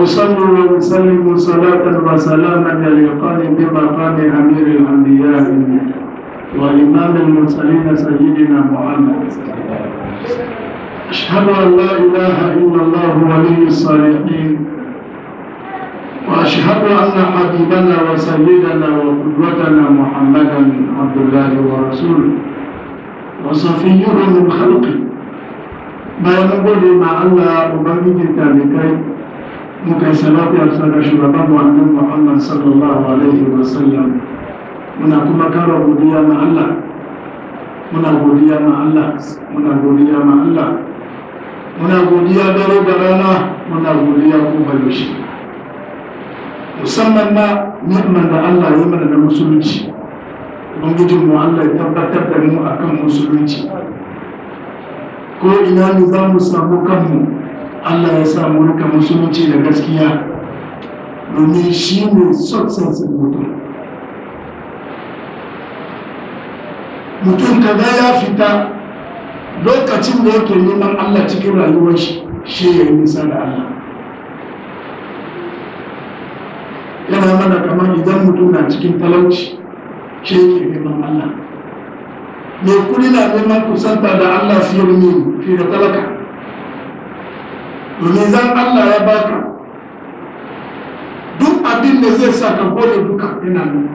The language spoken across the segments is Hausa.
وأصلي وأسلم صلاة وسلاما يليقان بمقام أمير الأنبياء وإمام المرسلين سيدنا محمد أشهد أن لا إله إلا الله ولي الصالحين وأشهد أن حبيبنا وسيدنا وقدوتنا محمدا عبد الله ورسوله وصفيه من خلقه bayan gode ma Allah ubangijin talibai muka yi salatu a sada shugaban wannan Muhammad sallallahu alaihi wa sallam muna kuma kara godiya ma Allah muna godiya ma Allah muna godiya ma Allah muna godiya dare da rana muna godiya kuma yaushe musamman ma ni'man da Allah ya mana da musulunci ubangijin mu Allah ya tabbatar da mu akan musulunci ko ina ne za mu samu kanmu Allah ya samu rika musulunci da gaskiya domin shi ne success mutum mutum kaga ya fita lokacin da yake neman Allah cikin rayuwar shi shi ya yi nisa da Allah yana mana kamar idan mutum na cikin talauci shi yake neman Allah mai kudi na neman kusanta da Allah fiye da fiye da talaka domin zan Allah ya baka duk abin da zai sa ka gode duka yana nan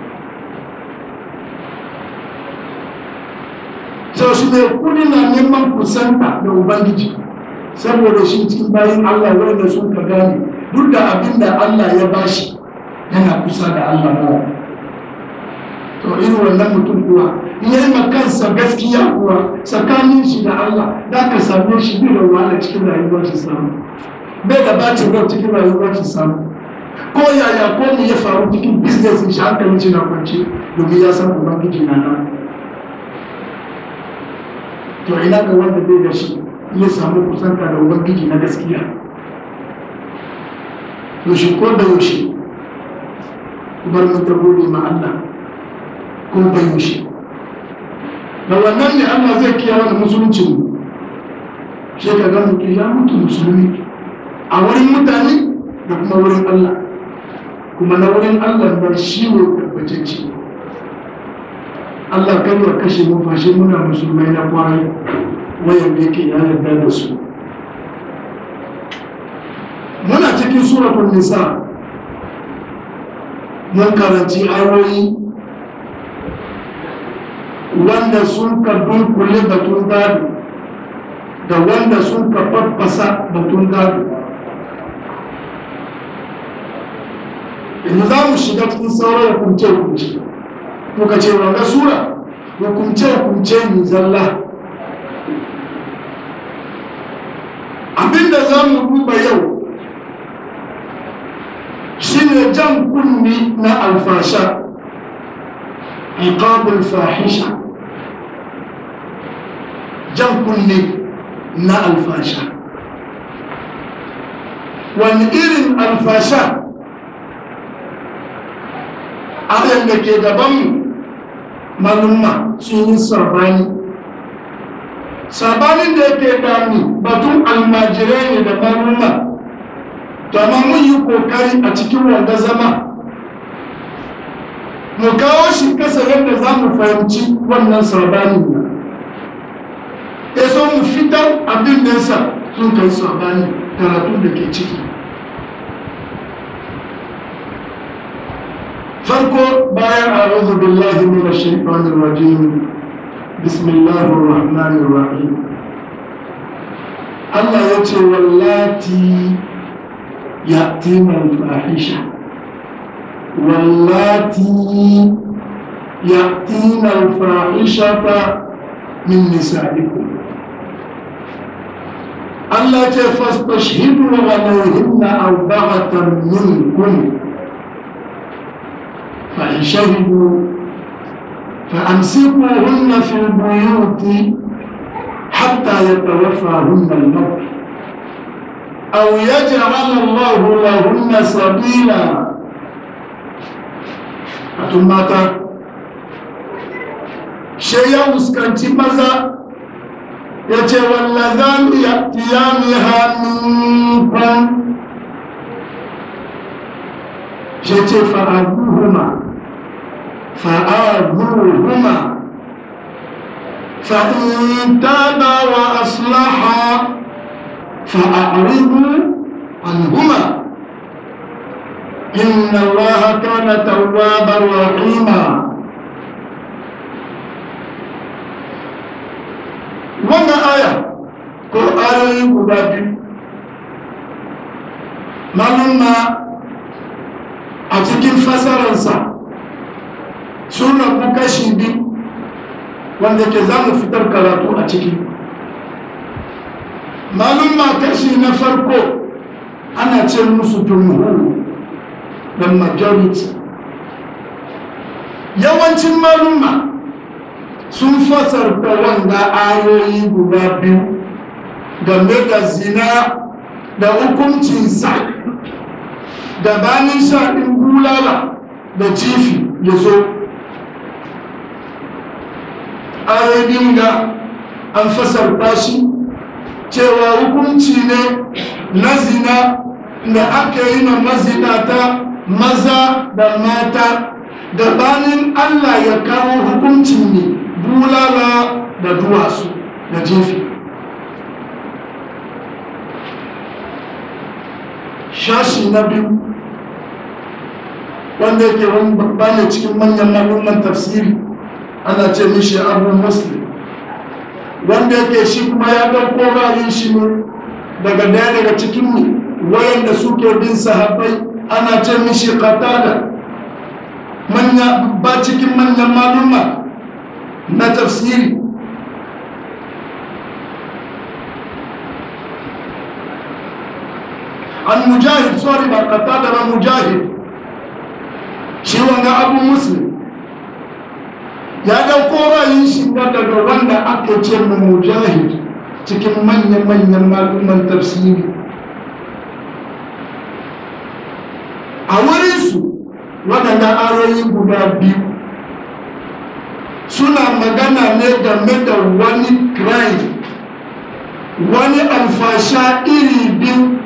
sau shi mai kudi na neman kusanta da ubangiji saboda shi cikin bayan Allah wanda sun ka gane duk da abin da Allah ya bashi yana kusa da Allah ba to irin wannan mutum kuwa in yi kansa gaskiya kuwa tsakanin shi da Allah da ka same shi bai da wahala cikin rayuwar shi samu bai da bacin rai cikin rayuwar shi samu ko yaya ko me ya faru cikin business shi hankalin shi na kwance domin ya san ubangiji na nan to ina ga wanda bai da shi ya samu kusanta da ubangiji na gaskiya yaushe ko da yaushe bar mu ta gode ma Allah ko bai yaushe da wannan ne Allah zai kiyaye da musulunci mu shi ka ga mutum ya mutu musulmi a wurin mutane da kuma wurin Allah kuma na wurin Allah bar shi ne tabbatacce Allah kan ya kashe mu fashe muna musulmai na kwarai wayan da yake ya yarda da su muna cikin suratul nisa mun karanci ayoyi wanda sun ka dunkule batun gado da wanda sun ka faffasa batun gado yanzu za mu shiga cikin sauran hukunce-hukunce muka ce wanga sura hukunce-hukunce ne zalla abinda za mu duba yau shine jan kunni na alfasha iqabul fahisha jan kunni na alfasha wani irin alfasha ayan da ke gabanmu malumma sun yi sabani sabanin da yake dami batun almajirai ne da malumma to amma mun yi kokari a cikin wanda zama mu kawo shi kasa yadda za mu fahimci wannan sabanin nan ya so mu fitar abin da yasa sun kai sabani karatu da ke ciki farko bayan a'udhu billahi minash shaitanir rajim bismillahir rahmanir rahim Allah ya ce wallati يأتين الفاحشة واللاتي يأتين الفاحشة من نسائكم التي فاستشهدوا عليهن أربعة منكم فإن شهدوا فأمسكوهن في البيوت حتى يتوفاهن الموت أو يجعل الله لهن سبيلا أتماتا شيء مسكنتي ماذا يتي واللذان يأتيانها منكم shi ce fa'aduhuma fa'aduhuma fa'in taba wa aslaha fa'a'ridu anhuma inna allaha kana tawwaban rahima wannan aya ko ayoyi guda biyu malumma a cikin fasararsa sun rabu kashi biyu wanda ke za mu fitar karatu a ciki malumma kashi na farko ana ce musu jumhur da majority yawancin malumma sun fasarta wanda ayoyi guda biyu game da zina da hukuncinsa gabanin shaɗin bulala da jifi ya zo ayoyin da an fasarta shi cewa hukunci ne na zina da aka yi na mazinata maza da mata gabanin allah ya kawo hukuncin ne bulala da duwatsu da jefi shashi na biyu wanda yake wani babba ne cikin manyan malumman tafsiri ana ce mishi abu muslim wanda yake shi kuma ya ɗauko ra'ayin shi ne daga daya daga cikin mu wayanda suke bin sahabbai ana ce mishi qatada manya ba cikin manyan malumma na tafsiri an mujahid sorry ba qatada ba mujahid shi wanga abu muslim ya dauko ra'ayin shi daga wanda aka ce mu mujahid cikin manyan-manyan maluman tafsiri a wurinsu waɗanda ayoyi guda biyu suna magana ne game da wani crime wani alfasha iri biyu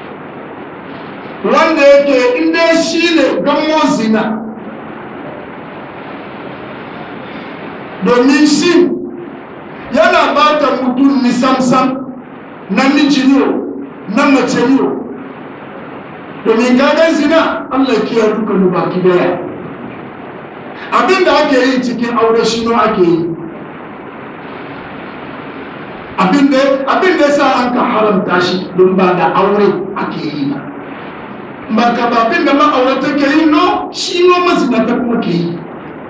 wanda yake inda shi ne gamo zina domin shi yana ba ta mutum ni samsam namiji ne na mace ne domin gagan zina allah kiya duka mu baki daya abinda ake yi cikin aure shi no ake yi abinda ya sa an ka haramta shi don ba da aure ake yi ba ba ka ba abinda ma'aurata ke yi no shi no mazinata kuma ke yi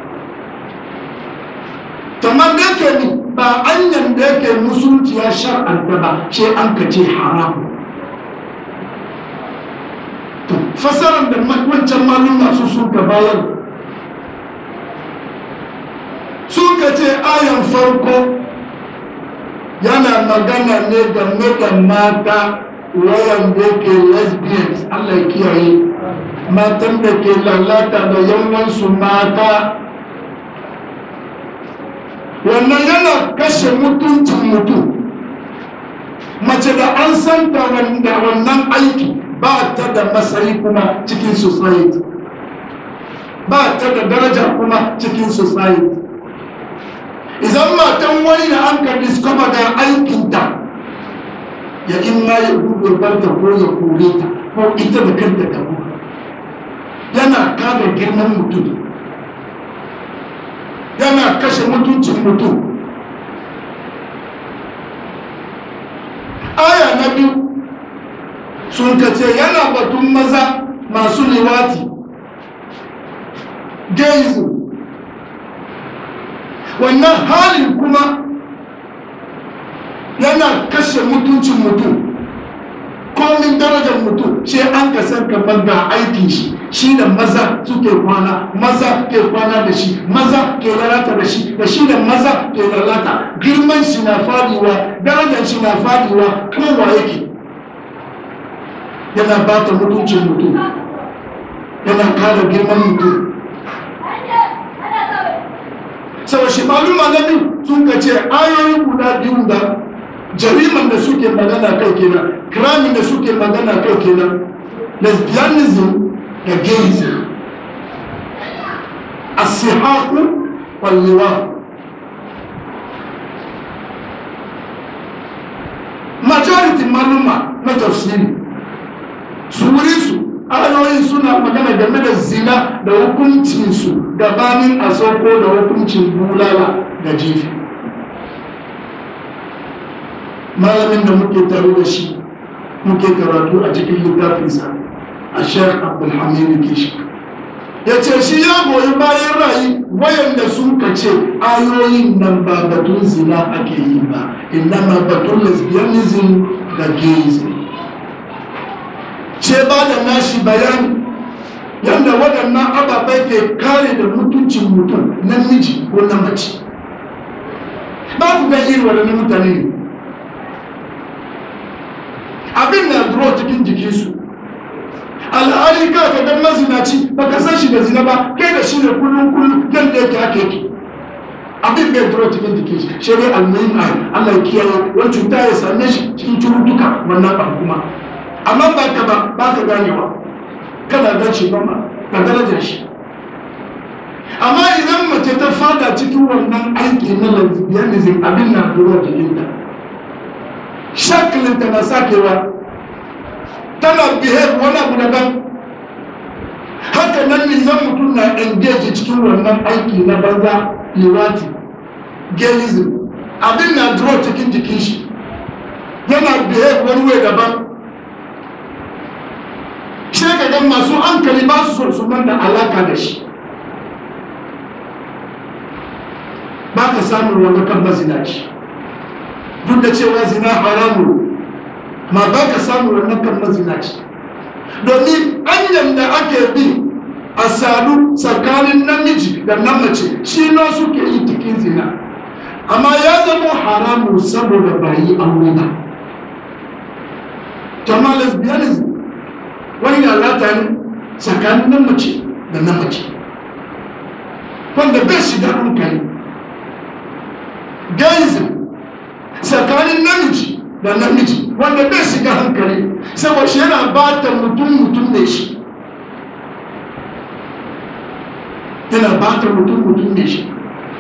kamar da yake ni ba anyan da yake musulunci ya shar'anta ba ce an ka ce haramu to fasarar da wancan malum masu suka bayar suka ce ayan farko yana magana ne game da mata wayan da yake lesbians allah kiyaye matan da ke lalata da yawansu mata wannan yana kashe mutuncin mutum mace da an santa wanda wannan aiki ba ta da matsayi kuma cikin society ba ta da daraja kuma cikin society idan matan wani da an ka discover ga aikinta ya in ma ya gudu barta ko ya kore ta ko ita da kanta ta yana kada girman mutum yana kashe mutuncin mutum aya na biyu sun kace yana batun maza masu liwati gaizu wannan halin kuma yana kashe mutuncin mutum komin darajar mutum shi an ka san kamar ga aikin shi shi da maza suke kwana maza ke kwana da shi maza ke lalata da shi da shi da maza ke lalata girman shi na fadiwa darajar shi na fadiwa kowa yake yana bata mutuncin mutum yana kara girman mutum sau shi maluma na biyu sun ka ce ayoyi guda biyu da jariman da suke magana kai kenan kiramin da suke magana kai kenan lesbianism da gayism asihaku walliwa majority maluma na tafsiri su wuri su ayoyin suna magana game da zina da hukuncinsu gabanin a sauko da hukuncin bulala da jifi malamin da muke tare da shi muke karatu a cikin littafinsa a sheikh abdulhamid kishi ya ce shi ya goyi bayan rayu wayanda sun kace ayoyin nan ba batun zina ake yi ba inna batun lesbianism da gayism ce ba da nashi bayani yadda waɗannan ababai ke kare da mutuncin mutum namiji ko na mace ba ku ga irin waɗannan mutane ne abin na duro cikin jikinsu al'ari ka ka dan mazinaci ba ka san shi da zina ba kai da shi ne kullum kullum yadda yake haka yake abin bai duro cikin jikin shi shi ne almuhim ai Allah ya kiyaye wani cuta ya same shi cikin cututtuka wannan abu kuma amma ba ka ba ba ka ganewa kana gan shi ba ma ka darajar shi amma idan mace ta fada cikin wannan aiki na lesbianism abin na duro jikinta shaklinta na sakewa tana behave wani abu daban haka nan ne zan mutum na engage cikin wannan aiki na banza liwati gayism abin na draw cikin jikin shi yana behave wani way daban sai ka ga masu hankali ba su son su da alaka da shi ba ka samun wani kan mazinaci duk da cewa zina haramu ma ba ka samu wannan kan mazinaci domin hanyar da ake bi a sadu tsakanin namiji da na mace shi na suke yi cikin zina amma ya zama haramu saboda ba yi aure ba jama lesbianism wani lalata ne tsakanin na mace da na mace wanda bai shiga hankali gayism tsakanin namiji da namiji wanda bai shiga hankali saboda shi yana ba ta mutum mutum ne shi yana ba ta mutum mutum ne shi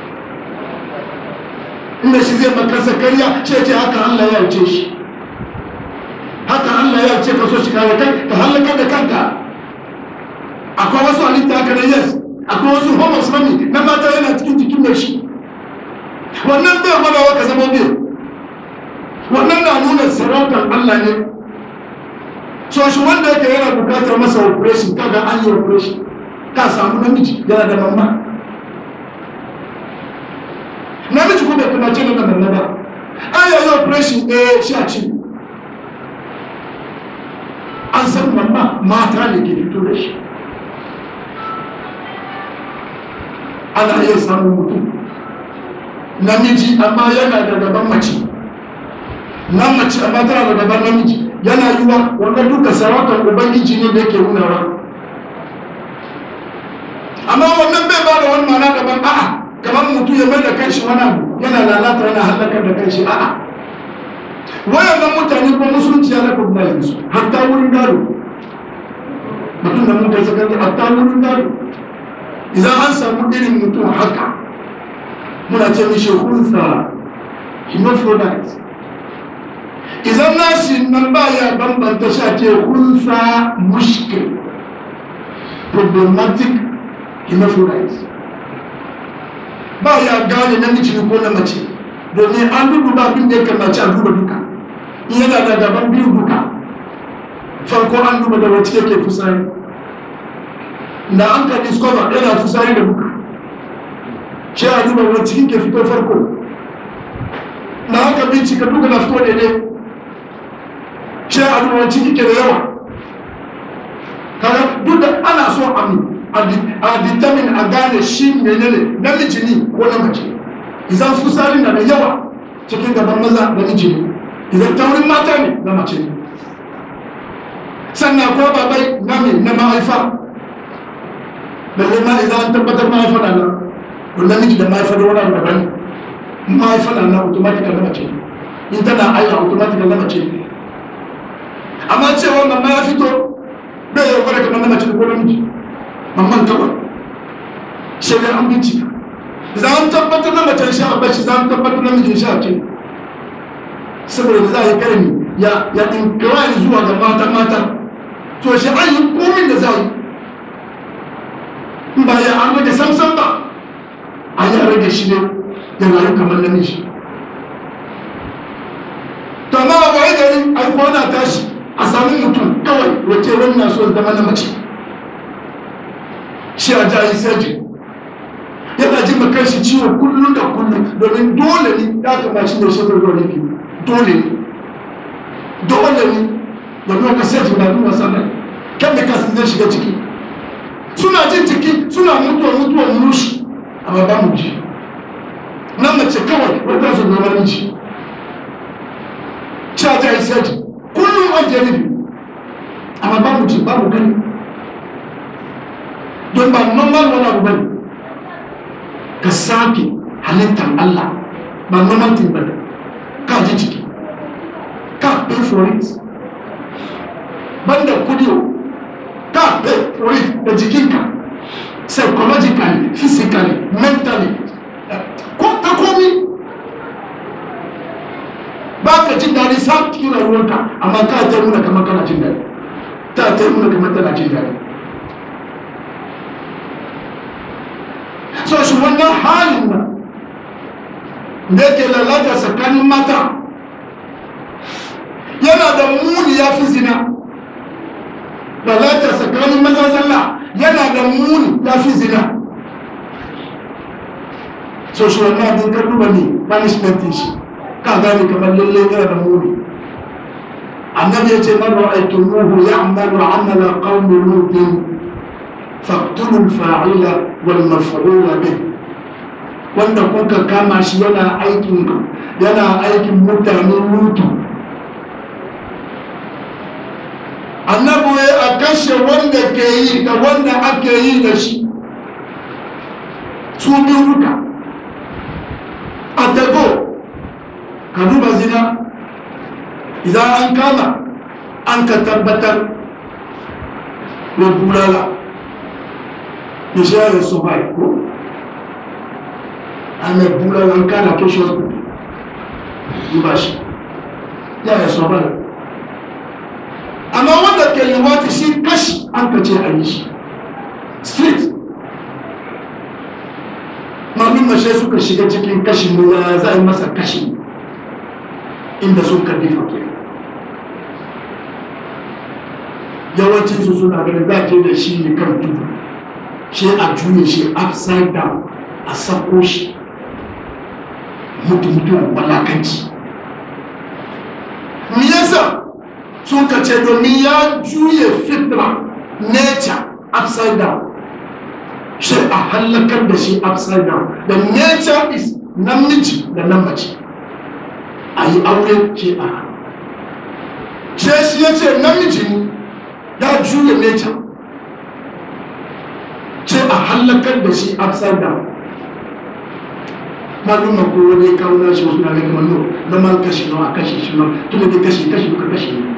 inda shi zai makansa karya ce ce haka Allah ya wuce shi haka Allah ya wuce ka so shi kare kai ka halaka da kanka akwai wasu halitta haka na yes akwai wasu homos mami na mata yana cikin jikin mai shi wannan bai gwadawa ka zama bai wannan na nuna sarautar Allah ne so shi wanda yake yana bukatar masa operation kaga an yi operation ka samu namiji yana da mamma namiji ko bai kuma ce da mamma ba an yi operation eh shi a ci an san mamma mata ne ke fito da shi ana iya samun mutum namiji amma yana da gaban mace nan mace amma tana da gaban namiji yana yiwa wanda duka sarautar ubangiji ne da yake nunawa amma wannan bai ba da wani mana daban a'a kamar mutum ya mai da kanshi wani abu yana lalata yana halakar da kanshi a'a wayannan mutane ko musulunci ya recognize su hatta wurin gado mutum da mun kai sakar hatta wurin gado idan an samu irin mutum haka muna ce mishi hunsa hermaphrodite idan nashi nan ba ya bambanta sha ce hunsa mushkil problematic hermaphrodite ba ya gane namiji ko na mace domin an duba abin da ya kamace a duba duka in yana da gaban biyu duka farko an duba da wacce yake fusari da an ka discover yana fusari da duka shi a duba wacce yake fito farko na haka bincika duka na fito daidai shi a duba wacce yake da yawa kaga duk da ana so a determine a gane shi menene namiji ne ko na mace idan fusari na da yawa cikin gaban maza namiji ne idan taurin mata ne na mace ne sannan ko babai na me na mahaifa balle ma idan an tabbatar mahaifa na nan to namiji da mahaifa da wani abu daban mahaifa na nan automatic na mace in tana aiki automatic na mace amma cewa mamma ya fito bai yau gwada kamar na mace ko namiji mamman kawai sai dai an bincika za a tabbatar da macen sha a bashi za a tabbatar da mijin sha ce saboda da za a yi karni ya ya inkawai zuwa ga mata mata to shi an yi komin da za a yi in ba ya an rage samsam ba a yi rage shi ne ya rayu kamar namiji to amma ba wai gari ai kwana tashi a sami mutum kawai wace wannan so zama na mace shi a jayi sajin yana jin makan shi ciwo kullum da kullum domin dole ne ya kama shi da shekaru da wani dole ne dole ne domin waka sajin na nuna sanar kan da kasu zai shiga ciki suna jin ciki suna mutuwa mutuwa murushi amma ba mu ji nan mace kawai wata su zama miji sha ta yi sajin kullum an janibi amma ba mu ji ba mu gani don ba normal wani abu bane ka sake halittar Allah ba normal thing bane ka ji ciki ka pay for it banda kudi ka pay for it da jikinka psychologically physically mentally ko ta komi ba ka jin daɗi sa cikin rayuwarka amma ka ta nuna kamar kana jin daɗi ta ta nuna kamar tana jin daɗi so shi wannan halin nan da yake lalata tsakanin mata yana da muni ya fi zina lalata tsakanin maza zalla yana da muni ya fi zina so shi wannan abin ka duba ne punishment shi ka gane kamar lalle yana da muni annabi ya ce man ra'aytumuhu ya'malu 'amala qaumi lutin faqtulu al-fa'ila wal maf'ula bih wanda kuka kama shi yana aikin yana aikin mutanen lutu annabi ya a kashe wanda ke yi da wanda ake yi da shi su biyu duka a dago ka duba zina idan an kama an ka tabbatar da bulala da shayar su bai ko an mai bulala an kana kashe wasu duba shi ya yi so bai amma wanda ke liwata shi kashi an ka ce a yi shi street malum mashe suka shiga cikin kashin ne ya za a yi masa kashi inda sun karbi fakir yawancin su suna ganin za ke da shi ne kan tudu shi a juye shi upside down a sako shi mutu mutum walakanci me yasa sun kace domin ya juye fitra nature upside down shi a hallakar da shi upside down the nature is namiji da namace a yi aure ce a ce shi ya ce namiji ne ya juya nature ce a hallakar da shi upside down maluma ko wani kawo na shi wasu na gani wani na man kashi na a kashi shi ma tun da kashi kashi duka kashi ne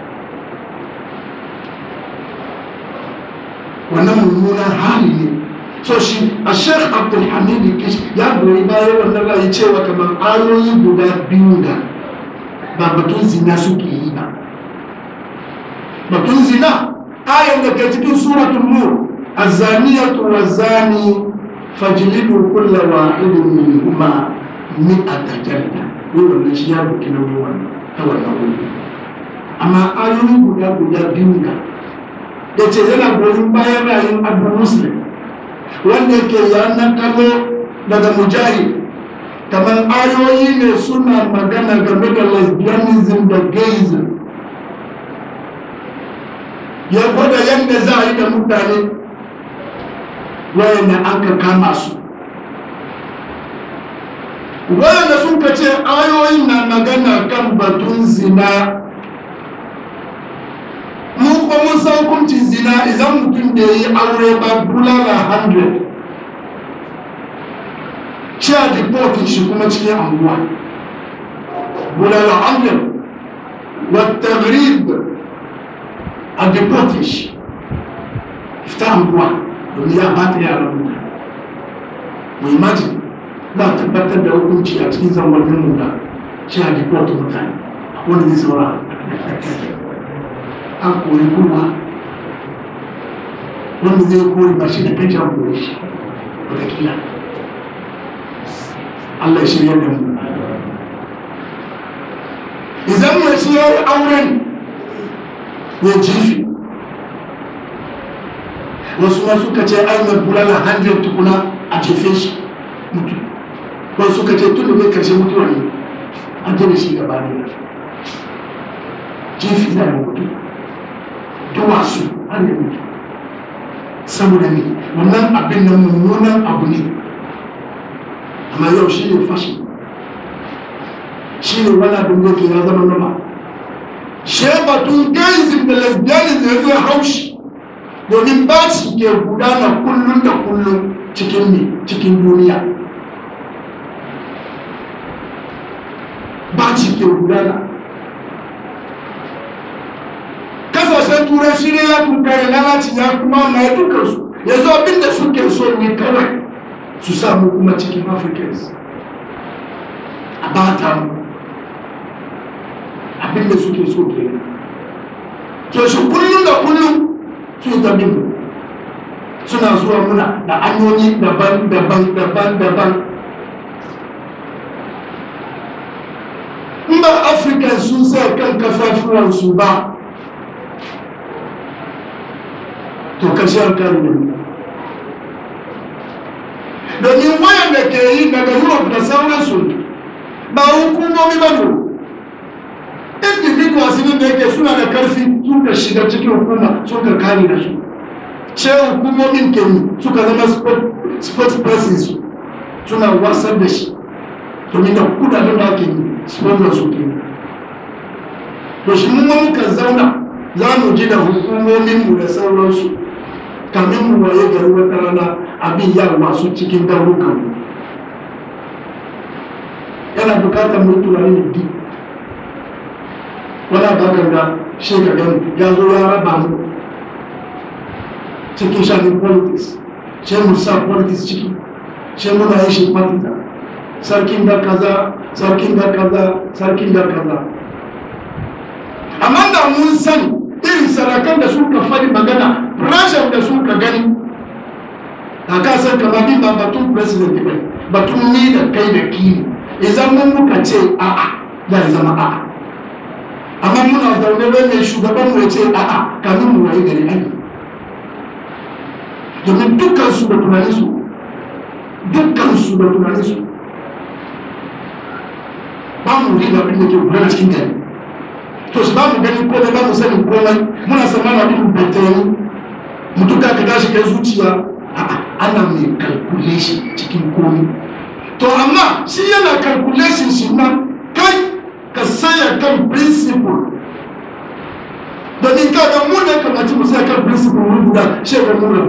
wannan mummunan hali ne so shi a sheikh abdulhamid kish ya goyi bayan wannan ra'ayi cewa kamar ayoyi guda biyu da ba batun zina suke yi ba batun zina ayan da ke cikin suratul nur azaniyatu wazani fajlidu kulla wahidin minhuma mi'ata jalda wannan shi ya buki nauyi wannan ta wannan wuri amma ayoyi guda guda biyu da da ce yana goyin bayan rayun abu muslim wanda ke yanar kallo daga mujahid kamar ayoyi ne suna magana game da lesbianism da gayism ya gwada yadda za a yi da mutane wayanda aka kama su wayanda sun ka ce ayoyin na magana kan batun zina mu kuma mun san hukuncin zina idan mutum da yi aure ba bulala 100 shi a deportin shi kuma cikin anguwa bulala 100 wata grib a deportin shi fita anguwa domin ya bata yaran mutane ku imagine za a tabbatar da hukunci a cikin zangonin mu da shi a deport mutane wanda zai saura an kori kuma wanda zai kori ba shi da kanci an kori shi wataƙila Allah ya shirya da mu idan mace ya yi auren ya jifi wasu ma suka ce ai mai bulala 100 tukuna a jefe shi mutu wasu suka ce tun da mai karshe mutuwa ne an jere shi gaba ne jefi na da mutu duwatsu har da mutu saboda ne wannan abin nan mummunan abu ne amma yau shi ne fashi shi ne wani abin da ke ya zama nama shebatun gayism da lesbianism ya zo haushi domin ba su ke gudana kullum da kullum cikin ne cikin duniya ba ci ke gudana kasashen turai shi ne ya tunkare lalaci ya kuma mai dukansu ya zo abinda suke so ne kawai su samu kuma cikin africans a bata mu abinda suke so ke to shi kullum da kullum su zabi mu suna zuwa muna da hanyoyi daban daban daban daban in ba african sun sa kan kafafuwansu ba to kashiyar karin domin wayan da ke yi daga europe da sauransu ba hukumomi ba ne individuals ne da yake suna da karfi suka shiga cikin hukuma suka kare da su ce hukumomin ke yi suka zama spokespersons su suna wasar da shi domin da kudaden da ake yi sponsor su ke to shi mun muka zauna za mu ji da hukumominmu da sauransu kamin mu waye gari wata rana abin ya masu cikin garurukan yana bukatar mu tunani da di wani abakan da shekaru ya zo ya raba mu cikin shafin politics ce mu sa politics ciki ce muna yin shi patita sarkin da kaza sarkin da kaza sarkin da kaza amma da mun sani irin sarakan da suka faɗi magana pressure da suka gani a kasar kama bi ba batun president ba batun ni da kai da kini idan mun muka ce a'a zai zama a'a amma muna zaune don mai shugaban mu ya ce a'a kamin mu waye gari ai domin dukkan su da tunanin su dukkan su da tunanin su ba mu riba abin da ke gudana cikin gari to su ba mu gani komai ba mu sanin komai muna samana abin da ta yi mutum ka tashi kai zuciya a'a ana mai calculation cikin komai to amma shi yana calculation shi ma kai ka saya kan principle domin ka ga mu ne kamaci mu saya kan principle wuri guda shi ga muna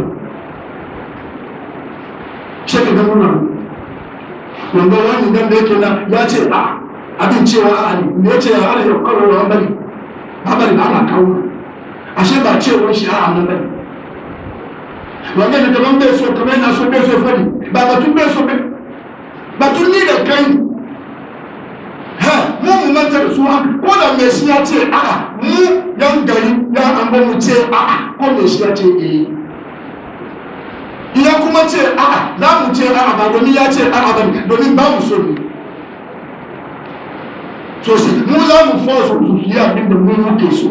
shi ga muna wanda wani dan da yake na ya ce a'a abin cewa a ne me ya ce ya ana yau kawo wa bari ba bari ba ana kawo ashe ba cewar shi a nan bari wanda da daban bai so kamar yana so bai so fari ba batun bai so bai batun ni da kai ha mu mu manta da su haka ko da mai shi ya ce a'a mu yan gari ya an ba mu ce a'a ko mai shi ya ce eh ya kuma ce a'a za mu ce a'a ba domin ya ce a'a ba domin ba mu so ne so sai mu za mu force su yi abin da mu muke so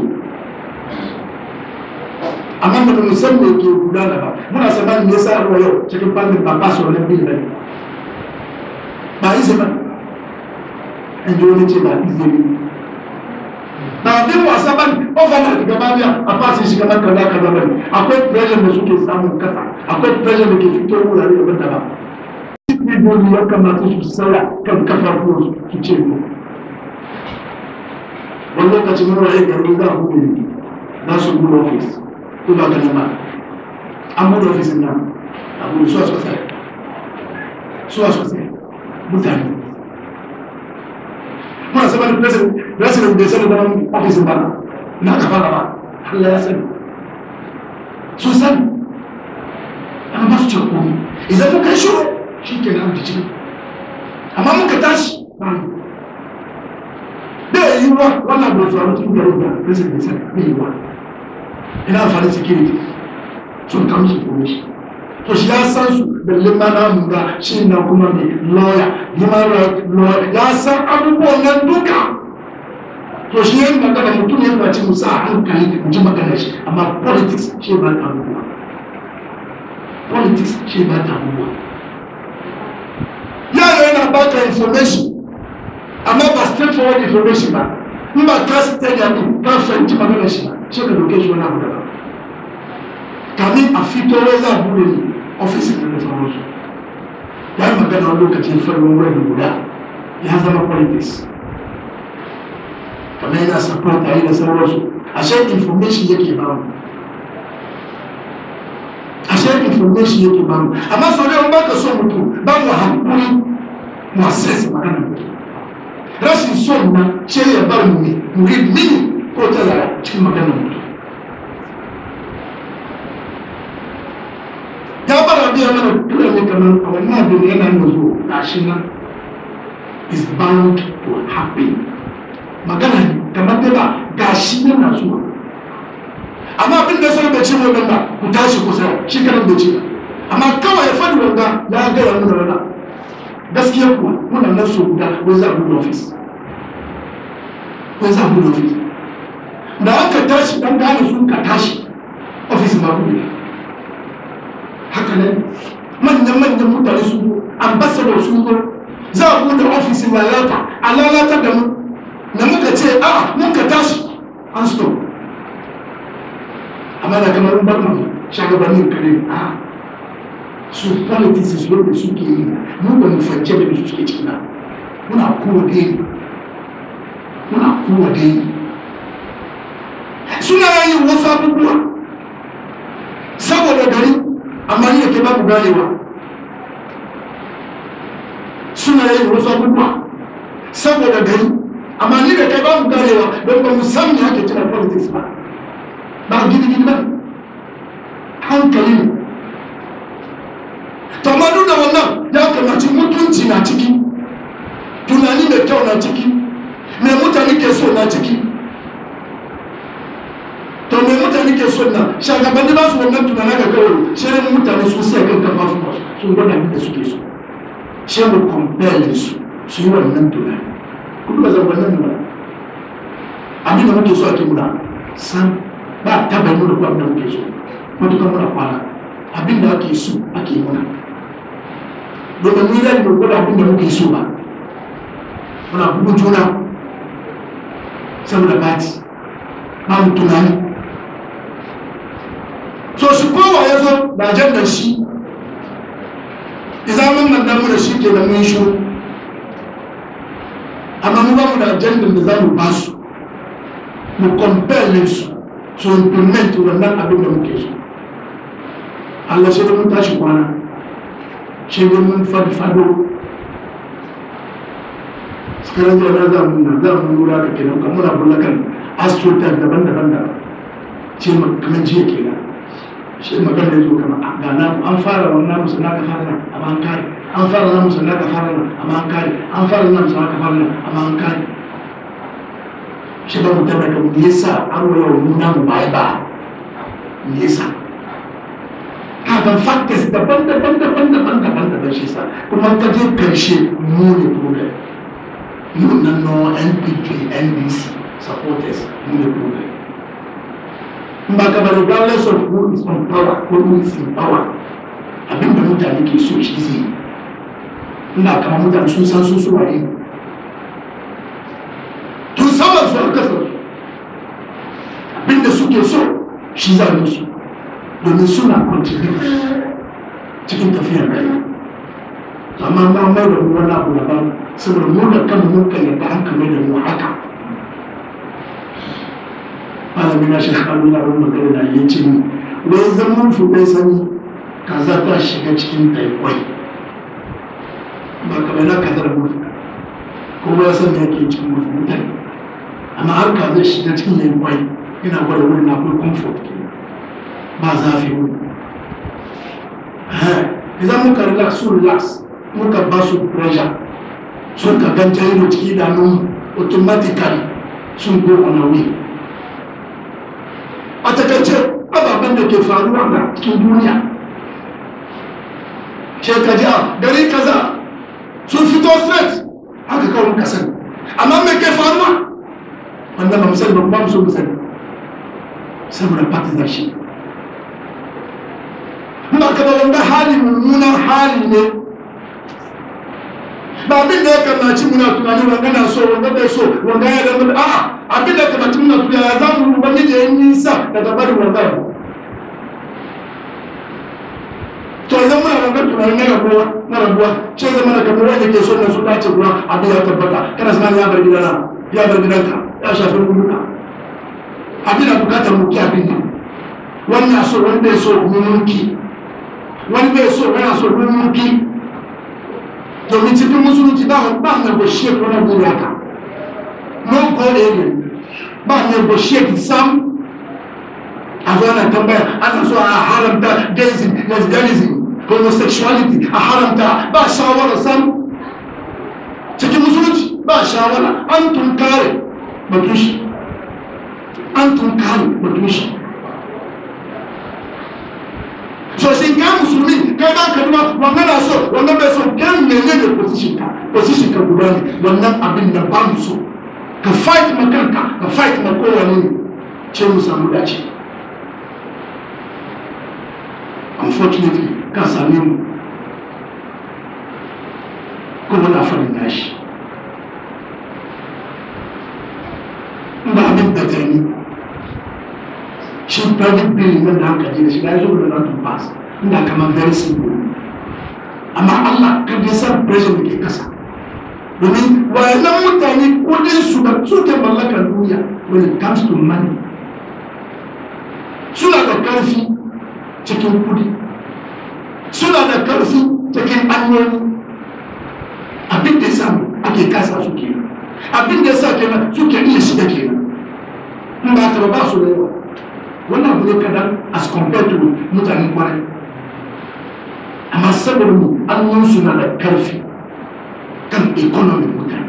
amma da mu san me ke gudana ba muna saman me yasa ruwa yau cikin fannin ba ba su wani bin bane ba izini in ji wani ce ba izini ba abin wasa ba ne overnight gaba biya a fasa shi kamar kaza kaza ba ne akwai pressure da suke samun kasa akwai pressure da ke fito wurare daban daban Ibodi ya kamata su tsaya kan kafafuwan su ce mu wani lokacin mura ya gari za a buɗe na su buɗe ofis ko ba ka nema an buɗe ofis nan a buɗe suwa sosai suwa sosai mutane muna sama da president president bai sani zaman ofisin ba na ka fara ba Allah ya sani su sani an ba su ce komai idan muka yi shuru shi ke ciki amma muka tashi bai yi wa wannan bai faru cikin garin da rashin da sai bai yi wa ina amfani security sun kama shi kuma shi to shi ya san su balle ma na mun ga shi na kuma mai lawyer human right lawyer ya san abubuwan nan duka to shi yin magana mutum ya bace mu sa hankali da ji magana shi amma politics shi ba ta abubuwa politics shi ba ta abubuwa yaro yana baka information amma ba straightforward information ba in ba ka stage ya ka fahimci magana shi ba shi ka doke shi wani abu daban kamin a fito wai za a bude ne ofisin da sauransu ya yi magana wani lokacin farin wurin guda ya zama politics kamar yana support a yi da sauransu ashe information yake ba mu ashe information yake ba mu amma sau da ba ka so mutum ba mu hankuri mu assess magana mutum rashin son na ce ya bar mu ne mu read mini ko ta zara cikin magana mutum ya bara biya mana tura ne kamar a wannan abin da yana da zo gashi nan is bound to happen magana ne kamar da ba gashi yana zuwa amma abin da sai bai ce wannan ba ku tashi ku sai shi karan bai ce amma kawai ya faɗi wanda ya gaya mu da rana gaskiya kuwa muna nan so guda wai za a buɗe ofis wai za a buɗe ofis da aka tashi dan gane sun ka tashi ofis ma buɗe haka nan manyan-manyan mutane su zo ambassador su zo za a bude ofisin lalata a lalata da mu da muka ce a muka tashi an stop amma da kamar bar mu shagabannin kare a su politics su yadda suke yi mu ba mu fance da su suke cikin muna kowa dai muna kowa dai suna yin wasu abubuwa saboda gari amma ni da ke babu ganewa suna yin wasu abubuwa saboda gari amma ni da kai babu ganewa don ba mu san me ake kira politics ba ba gidi gidi ba hankali ne to amma duk da wannan ya kamaci mutunci na ciki tunani da kyau na ciki me mutane ke so na ciki to me mutane ke so na shagabanni ba su wannan tunani ga kawai shirin mutane sun sai kan kafa su sun gwada da suke so shi mu compare su su yi wannan tunani kuma ba zan wannan ba abin da muke so ake muna san ba taba yi muna abin da muke so matukan muna kwana abin da ake so ake muna domin ni rai mu gwada abin da muke so ba muna bugun juna saboda bati ba mu tunani so shi kowa ya zo da ajandar shi izamin nan damu da shi ke da mun shi amma mu ba mu da ajandar da za mu ba su mu compare su su implement wannan abin da muke so Allah shi da mun tashi kwana shi da mun fado sakarar da za mu na za mu lura da kenan kan muna bullakan astrotar daban-daban da ce kamar jiya kenan shi magana ya zo kama ga na an fara wannan musu na ka fara nan amma an kare an fara nan musu na ka fara nan amma an kare an fara nan musu na ka fara nan amma an kare shi ba mu tabbata mu yasa an waya wa nuna mu bai ba me yasa kaga factors daban daban daban daban daban daban shi sa kuma ka je karshe mu ne problem mu nan no NPP NDC supporters mu ne problem ba ka bari regardless of who is on power ko who is in power abinda mutane ke so shi zai ina kama mutane sun san sun suwa ne tun saman su aka sa abinda suke so shi za musu domin suna contribute cikin tafiyar rai amma ma mai da mu wani abu daban saboda mu da kanmu mun kan yadda an kamar da mu haka malamin na shekha Allah wani magana da ya ce wai zaman fuɗe sani kaza ta shiga cikin taikwai ba kamar na kazar mutu kuma ya san da yake cikin mutu mutane amma har ka zai shiga cikin taikwai yana gwada wurin akwai comfort ke ba zafi wuri idan muka relax su relax muka ba su pressure sun ka ganta ido ciki idanun automatically sun go on away a takaice ababen da ke faruwa da cikin duniya shekaji a gari kaza sun fito straight haka kawai muka sani amma me ke faruwa wanda ba mu sani ba ba mu so mu sani saboda partnership ba ka ba wanda hali mummunan hali ne ba abin da ya kamaci muna tunani wanda na so wanda bai so wanda ya zama a'a abin da ya kamaci muna tunani ya za mu wani da ya nisa daga bari wanda to yanzu muna wanda tunani na rabuwa na rabuwa ce zama da kamar wanda ke so na su dace kuwa abin ya tabbata kana sana ya bar gidana ya bar gidanka ya shafi rubuka abin da bukatar mu ki abin nan wannan so wani bai so mu mulki wani bai so wani so mu mulki domin cikin musulunci ba ba negotiate wani guri haka no go area ba negotiate sam a zo ana tambaya ana so a haramta gayism lesbianism homosexuality a haramta ba shawara sam cikin musulunci ba shawara an tunkare batun shi an tunkare batun shi so shin ka musulmi kai ba ka duma wannan na so wannan bai so kan mene ne position ka position ka guda ne wannan abin da ba mu so ka fight ma kanka ka fight ma kowane ne ce mu samu dace unfortunately ka same mu kuma na faɗin nashi ba abin da ta yi shi private bill nan da hankali da shi da ya zo da not to pass ina kamar very simple amma Allah kan ya san pressure da ke kasa domin wayannan mutane kudin su ba su ke mallakar duniya when it comes to money suna da karfi cikin kudi suna da karfi cikin hanyoyi abin da ya samu ake kasa su kenan abin da ya sa kenan suke iya shiga kenan in ba ta ba su da yawa wannan abu ne kadan as compared to mutanen kwarai amma saboda mu annunsu na da karfi kan economy mutane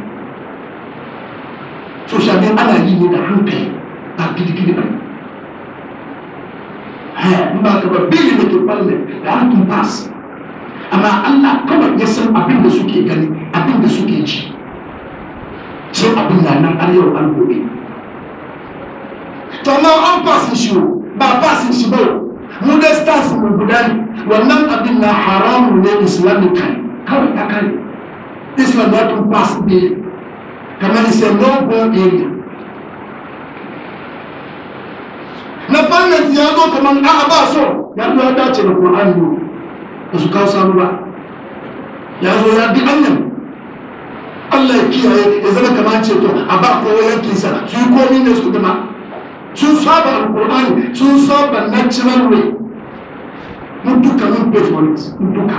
so shafi ana yi ne da hankali ba gidigidi ba in ba ka ba bili da ke balle da hankun pass amma allah kawai ya san abin da suke gani abin da suke ji sai abin na nan har yau an gobe to amma an fasin shi ba fasin shi ba mu da stars mu guda ne wannan abin na haramu ne islamican kawai ta kare islam ya tun pass ne kamar is a no go area na fannin ya zo kamar a'a ba so ya zo ya dace da qur'ani ne ba su kawo sanu ba ya zo ya bi annan Allah ya kiyaye ya zama kamar ceto a ba kowa yankinsa su yi komi ne su dama sun saba alkur'ani sun saba natural way mun duka mun pay for it mun duka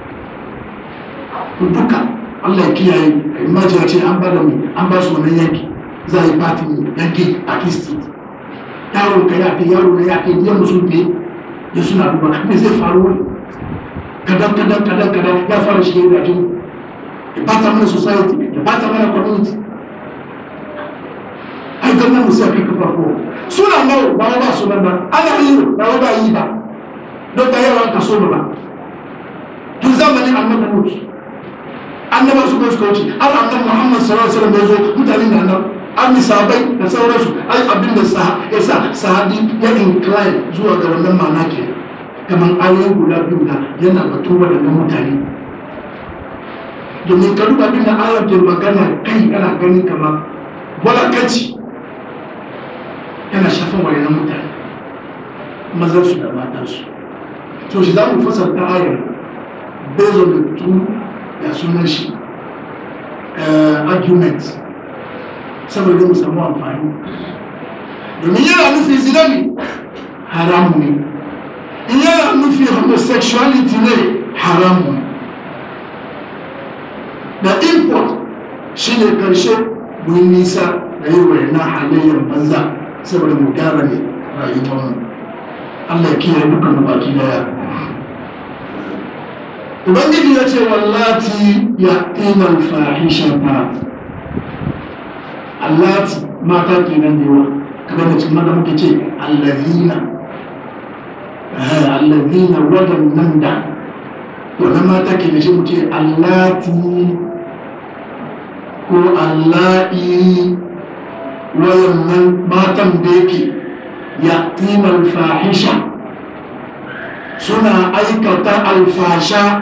mun duka Allah ya kiyaye imagine ce an bada mu an ba su wannan yanki za a yi party ne yanki a kistit yaron ka ya kai yaro na ya kai biyan musu ne ya suna duba me zai faru wani kadan kadan kadan kadan ya fara shige da jini ya bata mana society ya bata mana community ai gannan mu sai kai kafa ko suna nawa ba ba su nan ba ana yi ba ba yi ba don ba yawan kaso ba tun zamanin annabi mutu annaba su kai suka wuce har annabi muhammad sallallahu alaihi wasallam ya zo mutanen da nan an misabai da sauransu ai abin da ya sa sahabi ya incline zuwa ga wannan ma'ana ke kamar ayoyi guda biyu da yana batu waɗannan mutane domin ka duba abin da ayar ke magana kai kana gani kamar walakanci yana shafin waɗannan mutane mazansu da matansu to shi za mu fasarta ayar based on the two da sunan shi argument saboda mu samu amfani domin yana nufi zina ne haramu ne in yana nufi homosexuality ne haramu ne da import shi ne karshe mun nisa da yi wayannan halayyar banza saboda mu gyara ne rayuwarmu Allah ya kiyaye dukkan baki daya ubangiji ya ce wallati ya ƙinan fahishata allati mata kenan da yawa kamar da cikin mata muke ce allazina allazina waɗannan da wannan mata ke da shi mu ce allati ko alla'i wayannan matan da yake ya ƙinan fahisha suna aikata alfasha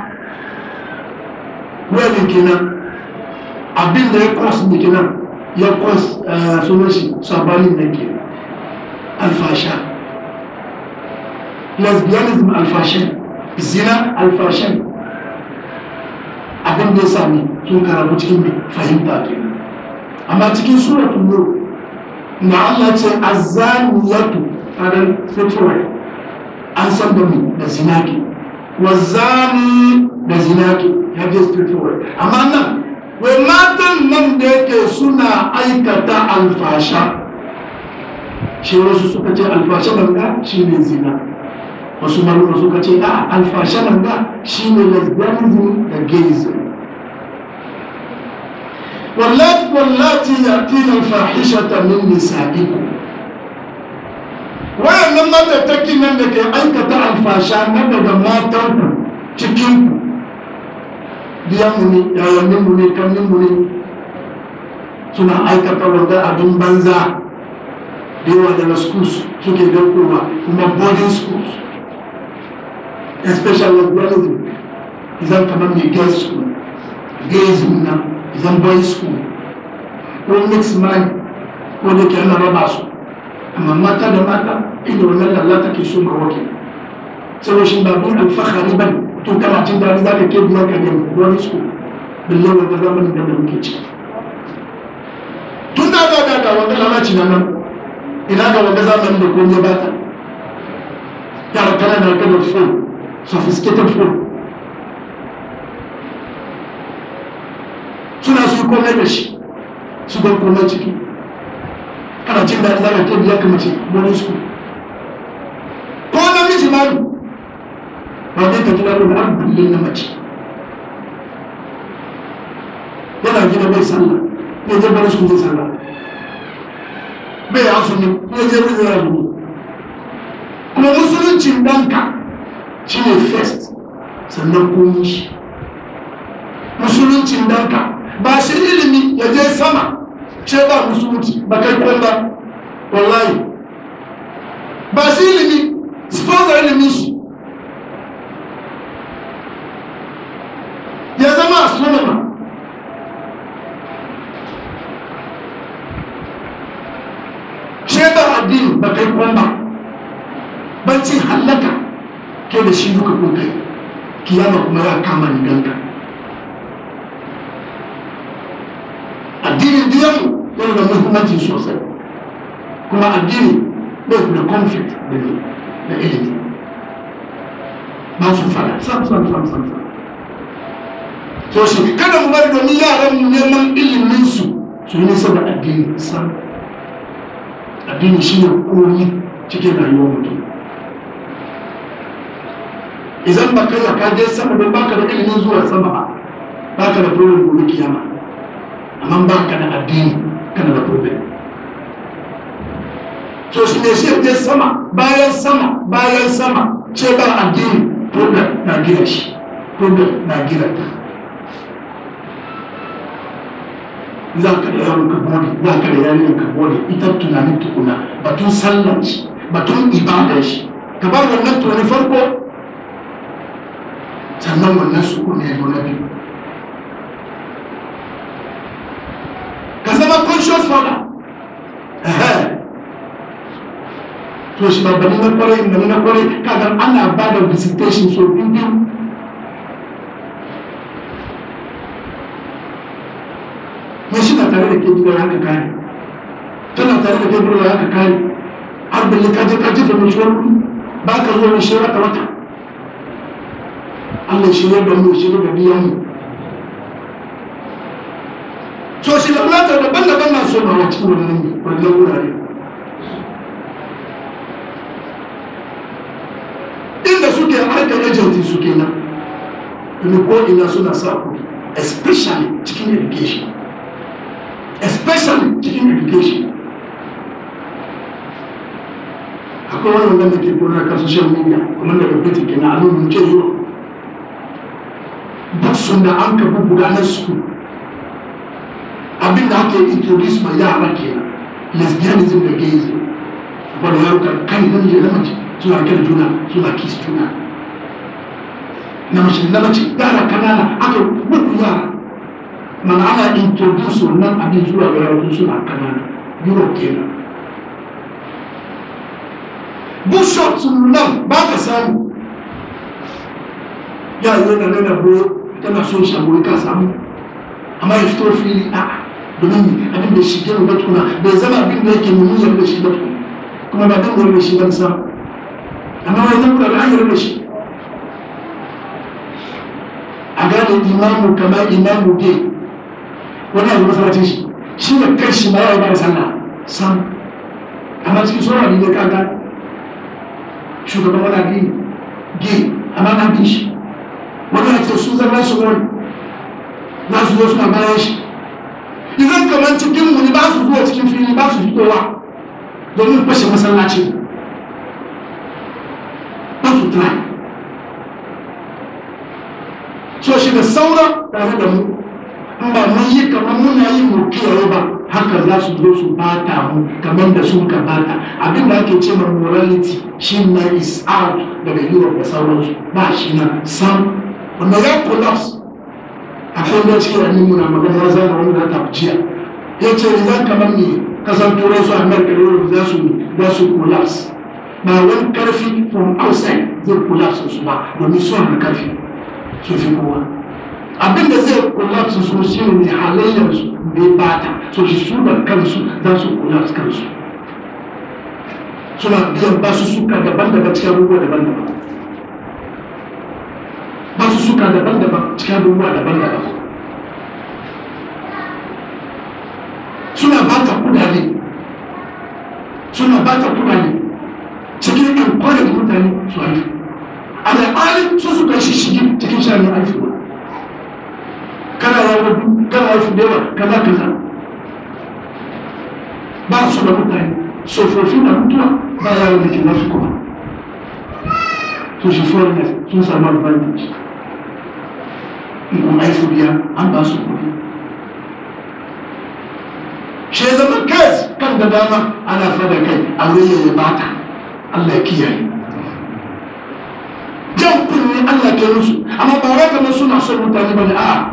wani kenan abin da ya kos ne kenan ya kos sunan shi sabanin da ke alfasha lesbianism alfashan zina alfashan abin da ya sami sun karabu cikin mai fahimta kenan amma cikin suratun nur na Allah ce azaniyatu a dan fitowar an san da mu da zinaki wazani da zinaki ya je straightforward amma nan wai matan nan da yake suna aikata alfasha shi wasu suka ce alfasha nan da shi ne zina wasu maluma suka ce a alfasha nan da shi ne lesbianism da gayism واللات واللاتي يأتين الفاحشة من نسائكم wayannan matattakin nan da ke aikata alfasha na daga matanku cikinku biyanmu ne yayanninmu ne kanninmu ne suna aikata wanda abin banza da yawa daga schools suke daukowa kuma boarding schools especially lesbianism izan kamar mai gay school gayism na izan boy school ko mixed man ko da ke ana raba su amma mata da mata inda wannan lalata ke so ga wake sai shi babun alfahari ban to kana cin dadi za ka ke biya ka nemi wani su balle wanda zamanin da muke ciki tun da da da da wanda lalaci na nan ina ga wanda zamanin da komai ba ta yara kana da kada phone sophisticated phone suna su komai da shi su ga komai ciki kana cin daɗi za ka ke biya ka mace wani su ko namiji ma ne ba zai ka gida da har bulle na mace yana gida bai sallah ya je bari su zai sallah bai asumi ya je bai zai asumi kuma musuluncin ɗanka shi ne first sannan komi shi musuluncin ɗanka ba shi ilimi ya je sama ce ba musulunci ba kai kwan ba wallahi ba shi ilimi sponsor ilimin shi ya zama astronomer ce ba addini ba kai kwan ba bancin hallaka ke da shi duka kun kai kiyama kuma ya kama ni ganka addinin diyanmu yana da muhimmanci sosai kuma addini bai da conflict da ne da ilimi ba su fara sam sam sam sam sam to shi kada mu bari domin yaran mu neman ilimin su su yi nisa da addini sam addini shi ne komi cikin rayuwar mutum idan ba kai ka je sama don baka da ilimin zuwa sama ba baka da problem gobe kiyama amma ba ka da addini kana da problem to shi ne shi je sama bayan sama bayan sama ce ba addini problem na gina shi problem na gina ta za ka da yaron ka bode za ka da yaron ka bode ita tunanin tukuna batun sallan shi batun ibadar shi ka bar wannan tunanin farko sannan wannan su ne zo na biyu ka zama conscious father to shi babbani na kwarai da na kwarai kaga ana ba da visitation so biyu biyu ya shi na tare da ke gidan haka kare tana tare da ke gidan haka kare har balle ka je ka jefa mai shiwar kuɗi ba ka zo mai shiwar wata wata Allah shi ne da mu shi ne da biyan mu so shi da fulata daban-daban na so na cikin wannan wannan wurare inda suke harkar ajanti suke nan domin ko ina suna sa kuɗi especially cikin education especially cikin education akwai wani wanda da ke gona kan social media kuma da babbata ke na alumin ke yi duk sun da an ka bubbuga na su abin da ake introduce ma yara ke lesbianism da gayism wani yaro kan kan namiji da mace suna kan juna suna kiss juna na mace na mace yara kanana aka bugu yara mana ana introduce wannan abin zuwa ga yaro suna kanana europe kenan bishop nan ba ka samu ya yi yana nuna boye tana son shagoyi ka samu amma ya fito fili a domin abin da shi gina batkuna bai zama abin da yake mummunar da shi batkuna kuma ba dan da shi ban samu amma wai zan kula da an da shi a gane imamu kamar imamu dai wani abu masalacin shi shi da kai shi ma ya ba da sallah sam amma cikin sauran abin da ka gane shugaban wani addini ge amma na bin shi wani ya ce su zama su wani za su zo suna bayan shi idan kamar cikin mu ne ba su zuwa cikin fili ba su fitowa domin fashe masallaci ba su try so shi da saura tare da mu in ba mun yi kamar muna yi mu kiyaye ba haka za su zo su bata mu kamar da sun ka bata abin da ake ce ma morality shi na is out daga europe da sauransu ba shi na sam wanda ya collapse akwai da cikin wani muna magana ya zama wani da ta jiya ya ce idan kamar ne kasar turai su america da europe za su za su collapse ba wani karfi from outside zai collapse su ba domin su da karfi su fi kowa abin da zai collapse su shi ne halayyar su bai bata so shi su da kansu za su collapse kansu suna biyan basu suka daban-daban cikin abubuwa daban-daban basu suka daban-daban cikin abubuwa daban-daban suna bata kudade suna bata kudade cikin encourage mutane su haifu al'ali su suka shi shigi cikin shani haifuwa kana yawon kana haifu da yawa kaza kaza ba su da mutane tsofaffi da mutuwa ba yawon da ke nasu kuma to shi foreigners sun samu advantage in kuma haifu biya an ba su kuɗi shi zama kes kan da dama ana fada kai aure ya bata Allah ya kiyaye jan kunni Allah ke musu amma ba wai kamar suna son mutane ba ne a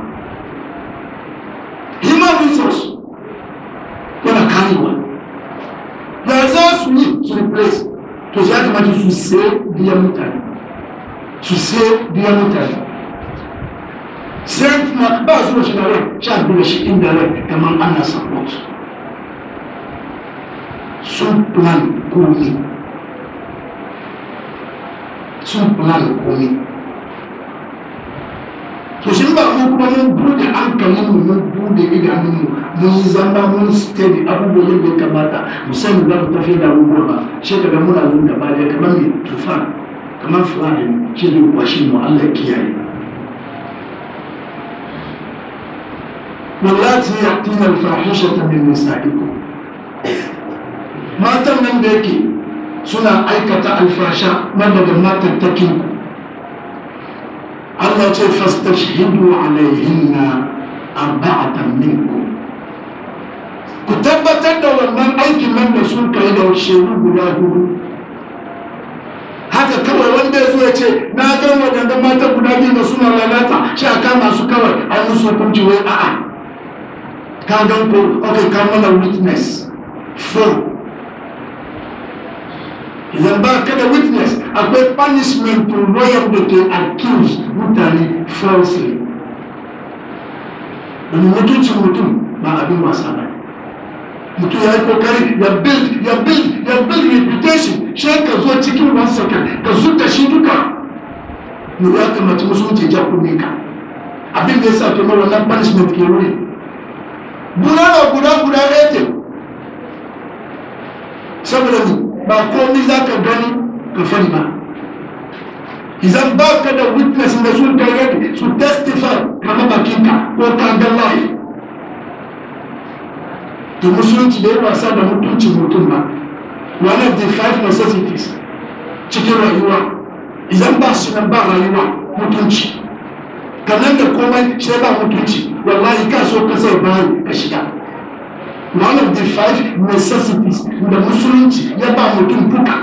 human resource yana karewa da za su yi su replace to ya kamata su sai biyan mutane su sai biyan mutane sai kuma ba su da shi na rai sha duba shi inda rai kamar ana support sun plan komi sun plan komi to shi ba mu kuma mun bude hankalin mu mun bude idanun mu mun yi zama mun steady abubuwan da ya kamata mu sani za mu tafi da abubuwa ba shi kaga muna zuwa gaba da kamar mai tufan kamar fulani shi ne kwashi mu Allah kiyaye wallati yatina al-fahishata min nisa'ikum matan nan da yake suna aikata alfasha na daga matattakin ku Allah ce fastashhidu alaihinna arba'atan minkum ku tabbatar da wannan aikin nan da sun kai da shekaru guda hudu haka kawai wanda ya zo ya ce na gan wadannan mata guda biyu da suna lalata shi a kama su kawai an musu hukunci wai a'a ka gan ko okay ka mana witness four idan ba ka da witness akwai punishment to lawyer da ke accuse mutane falsely domin mutuncin mutum ba abin wasa ba mutum ya yi kokari ya build ya build ya build reputation shi ka zo cikin one second ka zuta shi duka ne ya kamata musulunci ja kunne ka abin da ya sa ke mara wannan punishment ke wuri bulala guda guda ɗaya saboda mu ba komi za ka gani ka fari ba idan ba ka da witness da sun kai ready su testify kama bakinka ko ka ga life to musulunci da ya wasa da mutuncin mutum ba one of the five necessities cikin rayuwa idan ba su nan ba rayuwa mutunci kanan da komai sai ba mutunci wallahi ka so ka sai bayi ka shiga one of the five necessities da musulunci ya ba mutum duka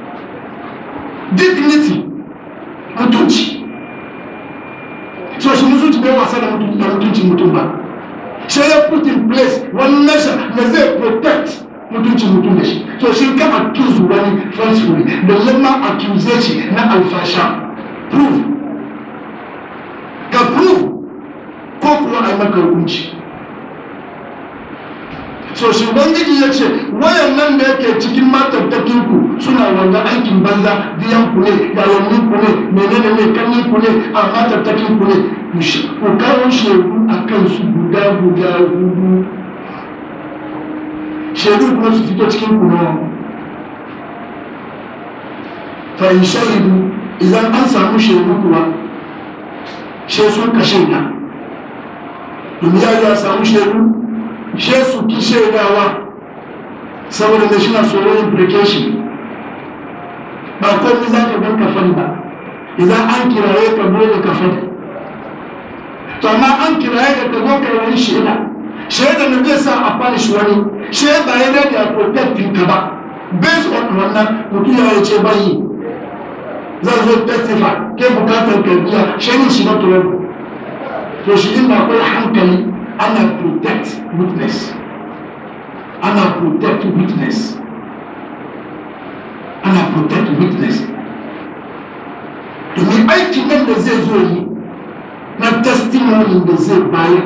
dignity mutunci so shi mutunci bai wasa da mutuncin mutum ba sai ya put in place wani nasa da zai protect mutuncin mutum da shi so shi ka accuse wani falsely da lamma accuse shi na alfasha prove ka prove ko kuwa a yi maka hukunci so shi ubangiji ya ce wayan nan da yake cikin matattakin ku suna wanda aikin banza biyan ku ne yayannin ku ne menene ne kannin ku ne a matattakin ku ne ku kawo shaidu a kansu guda guda hudu shaidu kuma su fito cikin ku nawa fa in shahidu idan an samu shaidu kuwa shi sun kashe na domin ya samu shaidu she su ki shaidawa saboda da shi na tsoron implication ba komai za ka gan kafan ba idan an kiraye ka dole kafan to amma an kiraye ka ka zo ka wani shaida shaida na zai sa a punish wani shaida ya dade a protecting ka ba based on wannan mutum ya ce bayi zan zo testify ke bukatar ka biya shaidin shi na tuwon to shi inda akwai hankali ana protect witness ana protect witness ana protect witness domin aikin nan da zai zo yi na testimony da zai bayar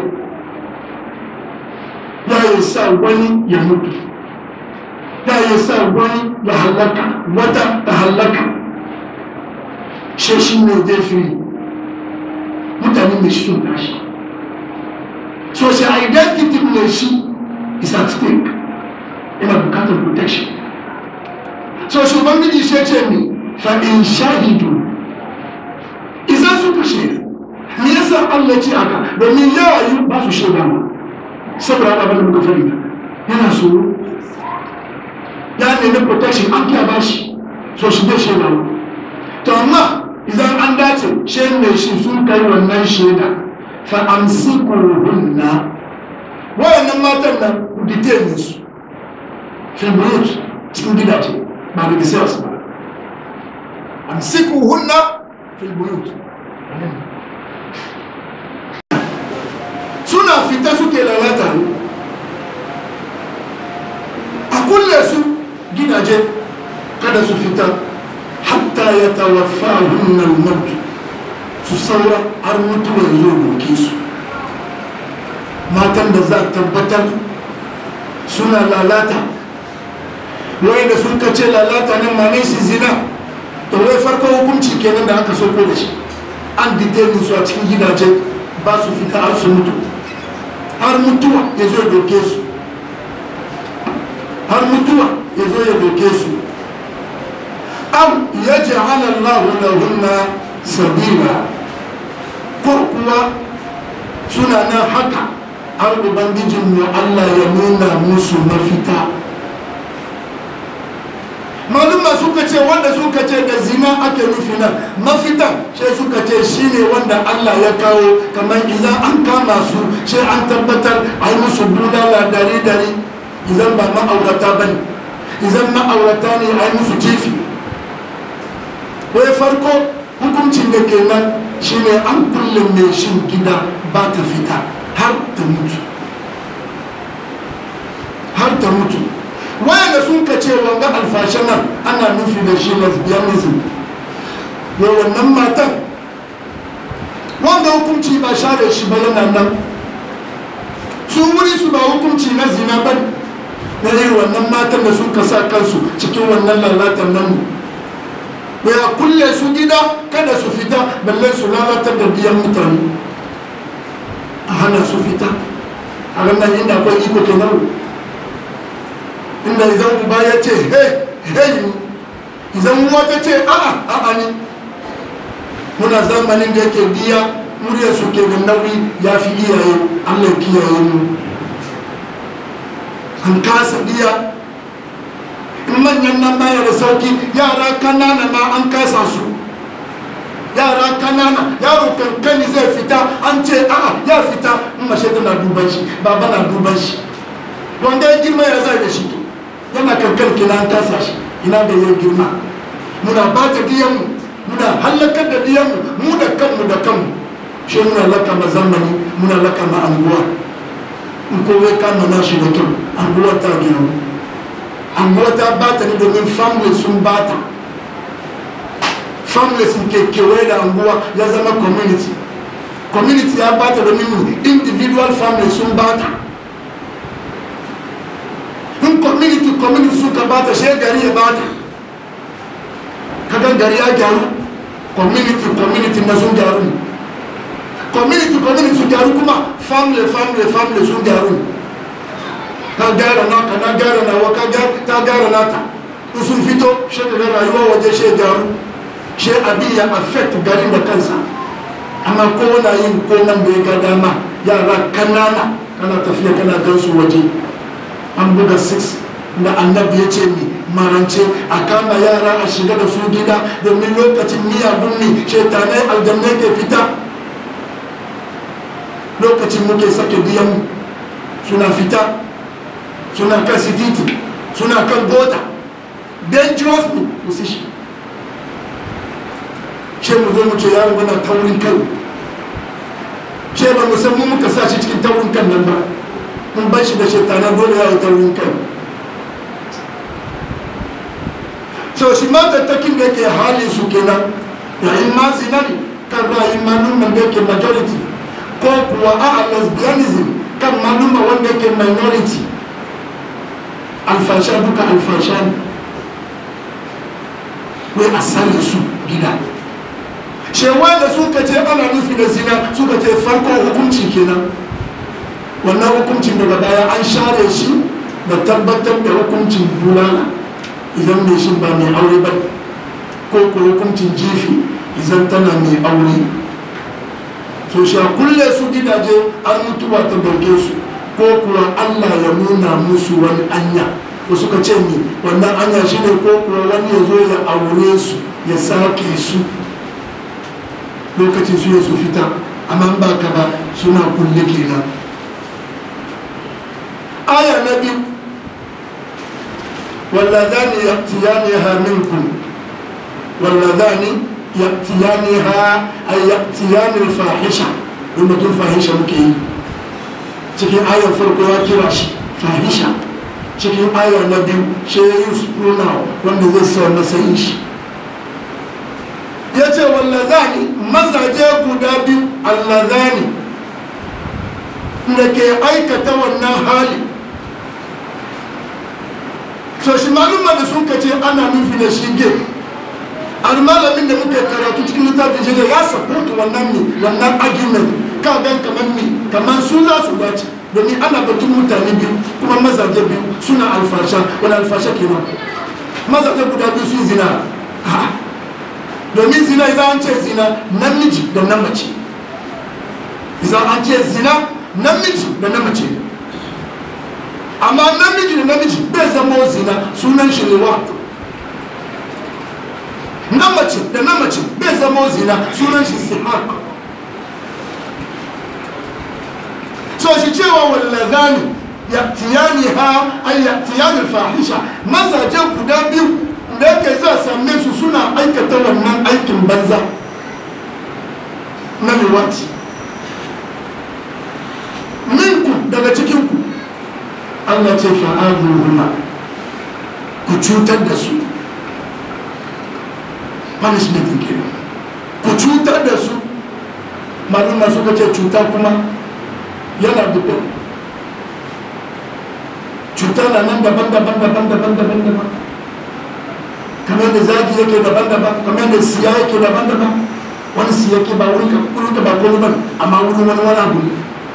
ya yi sa wani ya mutu ya yi sa wani ya halaka wata ta halaka shi ne zai fi mutane mai shi sun tashi social identity ne shi is at stake yana bukatar protection so shugaban shi ce mi fa in shahidu idan suka shaida me yasa Allah ce aka domin yawa yi ba su shaida ma saboda haka bane muka fari yana so ya nemi protection an kiya ba shi so shi bai shaida ma to amma idan an dace shi ne shi sun kai wannan shaida fa'amsikuhunna wayannan matan nan ku detain su filmiyot cikin gidaje ba da gisiyas ba amsikuhunna filmiyot suna fita suke lalata ne a kulle su gidaje kada su fita hatta ya tawaffa hunnan mutu su saura har mutuwar zo doke su matan da za a tabbatar suna lalata wai da sun kace lalata nan ma su zina to wai farko hukunci kenan da aka soko da shi an detainin su a cikin gidaje ba su fita har su mutu har mutuwa ya zo ya doke su har mutuwa ya zo ya doke su am ya ja'ala Allahu lahunna sabila ko kuwa suna nan haka har ubangijin mu Allah ya nuna musu mafita maluma suka ce wanda suka ce da zina ake nufi nan mafita sai suka ce shine wanda Allah ya kawo kamar idan an kama su sai an tabbatar a yi musu bulala dare dare idan ba ma'aurata ba ne idan ma'aurata ne a yi musu jefi wai farko hukuncin da ke nan shine an kulle mai shin gida ba ta fita har ta mutu har ta mutu wayanda sun ka ce wanga alfashe nan ana nufi da shi lesbianism ya wannan matan wanda hukunci ba share shi ba yana nan su wuri su ba hukunci na zina ba na irin wannan matan da sun ka sa kansu cikin wannan lalatan nan ya kulle su gida kada su fita balle su lalatar da biyan mutane a hana su fita a ranar inda akwai iko kenan inda idan uba ya ce hey hey ni idan uwa ta ce a'a a'a ni muna zamanin da yake biya murya su ke da nauyi ya fi iyaye allah ya kiyaye mu an kasa biya in manyan nan baya da sauki yara kanana ma an kasa su yara kanana yaro kankani zai fita an ce a'a ya fita in mashe tana duban shi baba na duban shi wanda ya girma ya zai da shi to yana kankan kina an kasa shi ina da ya girma muna ba ta diyanmu muna hallakar da diyanmu mu da kanmu da kanmu shi muna laka ma zamani muna laka ma anguwa in kowa kama na shi da kyau anguwa ta gina anguwa ta bata ne domin family sun bata family sun ke kewaye da anguwa ya zama community community ya bata domin individual family sun bata in community community suka bata shi gari ya bata kaga gari ya gyaru community community na sun gyaru ne community community sun gyaru kuma family family family sun gyaru ka gyara naka na gyara nawa ka ta gyara nata in sun fito shi daga rayuwa waje shi gyaru shi abin ya affect garin da kansa amma ko na yin ko nan da ya ga dama yara kanana kana tafiya kana gan su waje an buga 6 da annabi ya ce ni marance a kama yara a shiga da su gida domin lokacin miyagun ne shetanai aljannai ke fita lokacin muke sake biyan suna fita suna kan sititi suna kan gota dangerous ne position ce mu zo mu ce yaro muna taurin kai ce ba mu san mu muka sa shi cikin taurin kan nan ba mun bar shi da shetana dole ya yi taurin kai so shi ma tattakin da yake halin su kenan yayin ma zinari kan ra'ayin malumman da yake majority ko kuwa a lesbianism kan malumma wanda yake minority alfasha duka alfasha ne wai a sare su gida shewa da suka ce ana nufi da zina suka ce farko hukunci kenan wannan hukuncin daga baya an share shi da tabbatar da hukuncin bulala idan mai shi ba mai aure ba ko ko hukuncin jifi idan tana mai aure so sha kulle su gidaje an mutuwa ta dauke su ko kuwa allah ya nuna musu wani anya ko suka ce ni wannan anya shi ne ko kuwa wani ya zo ya aure su ya sake su lokacin su ya su fita amma ba ka ba suna kulle kenan aya na biyu واللذان يأتيانها منكم واللذان يأتيانها أي يأتيان الفاحشة لما تقول فاحشة مكي cikin ayar farko ya kira shi fahisha cikin aya na biyu shi ya yi suna wanda zai sa matsayin shi ya ce wallazani mazaje guda biyu allazani da ke aikata wannan hali to shi malumma da sun kace ana nufi da shi ge har malamin da muke karatu cikin littafin shi ya support wannan ne wannan argument ka gan kamar ni kamar su za su dace domin ana batun mutane biyu kuma mazaje biyu suna alfasha wani alfasha kenan mazaje guda biyu sun zina domin zina idan an ce zina namiji da na mace idan an ce zina namiji da na mace amma namiji da namiji bai zama zina sunan shi ne wa na mace da na mace bai zama zina sunan shi sihak so shi cewa wallazani ya'tiyani ha ay ya'tiyani fahisha mazaje guda biyu da yake za same su suna aikata wannan aikin banza na liwati minku daga cikinku Allah ce fa'azuhuma ku cutar da su punishment ke ku cutar da su maluma suka ce cuta kuma yana dubbe cuta na nan daban-daban daban-daban daban-daban kamar da zagi yake daban-daban kamar da siya yake daban-daban wani siya ke ba wurin ka ba kone ban amma wurin wani wani abu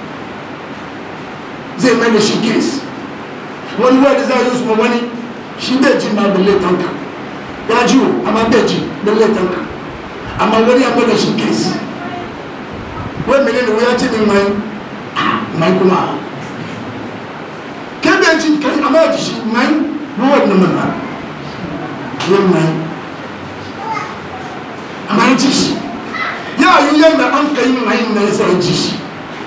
zai mai da shi case wani wani za a yi usman wani shi bai ji ma balle tanka ya ji amma bai ji balle tanka amma wani ya da shi kes wai mene ne ya ce min mai mai kuma kai bai ci kai amma ya ci shi mai ruwan na mana yin mai amma ya ci shi ya yi yadda an ka yi mai na ya sa ya ci shi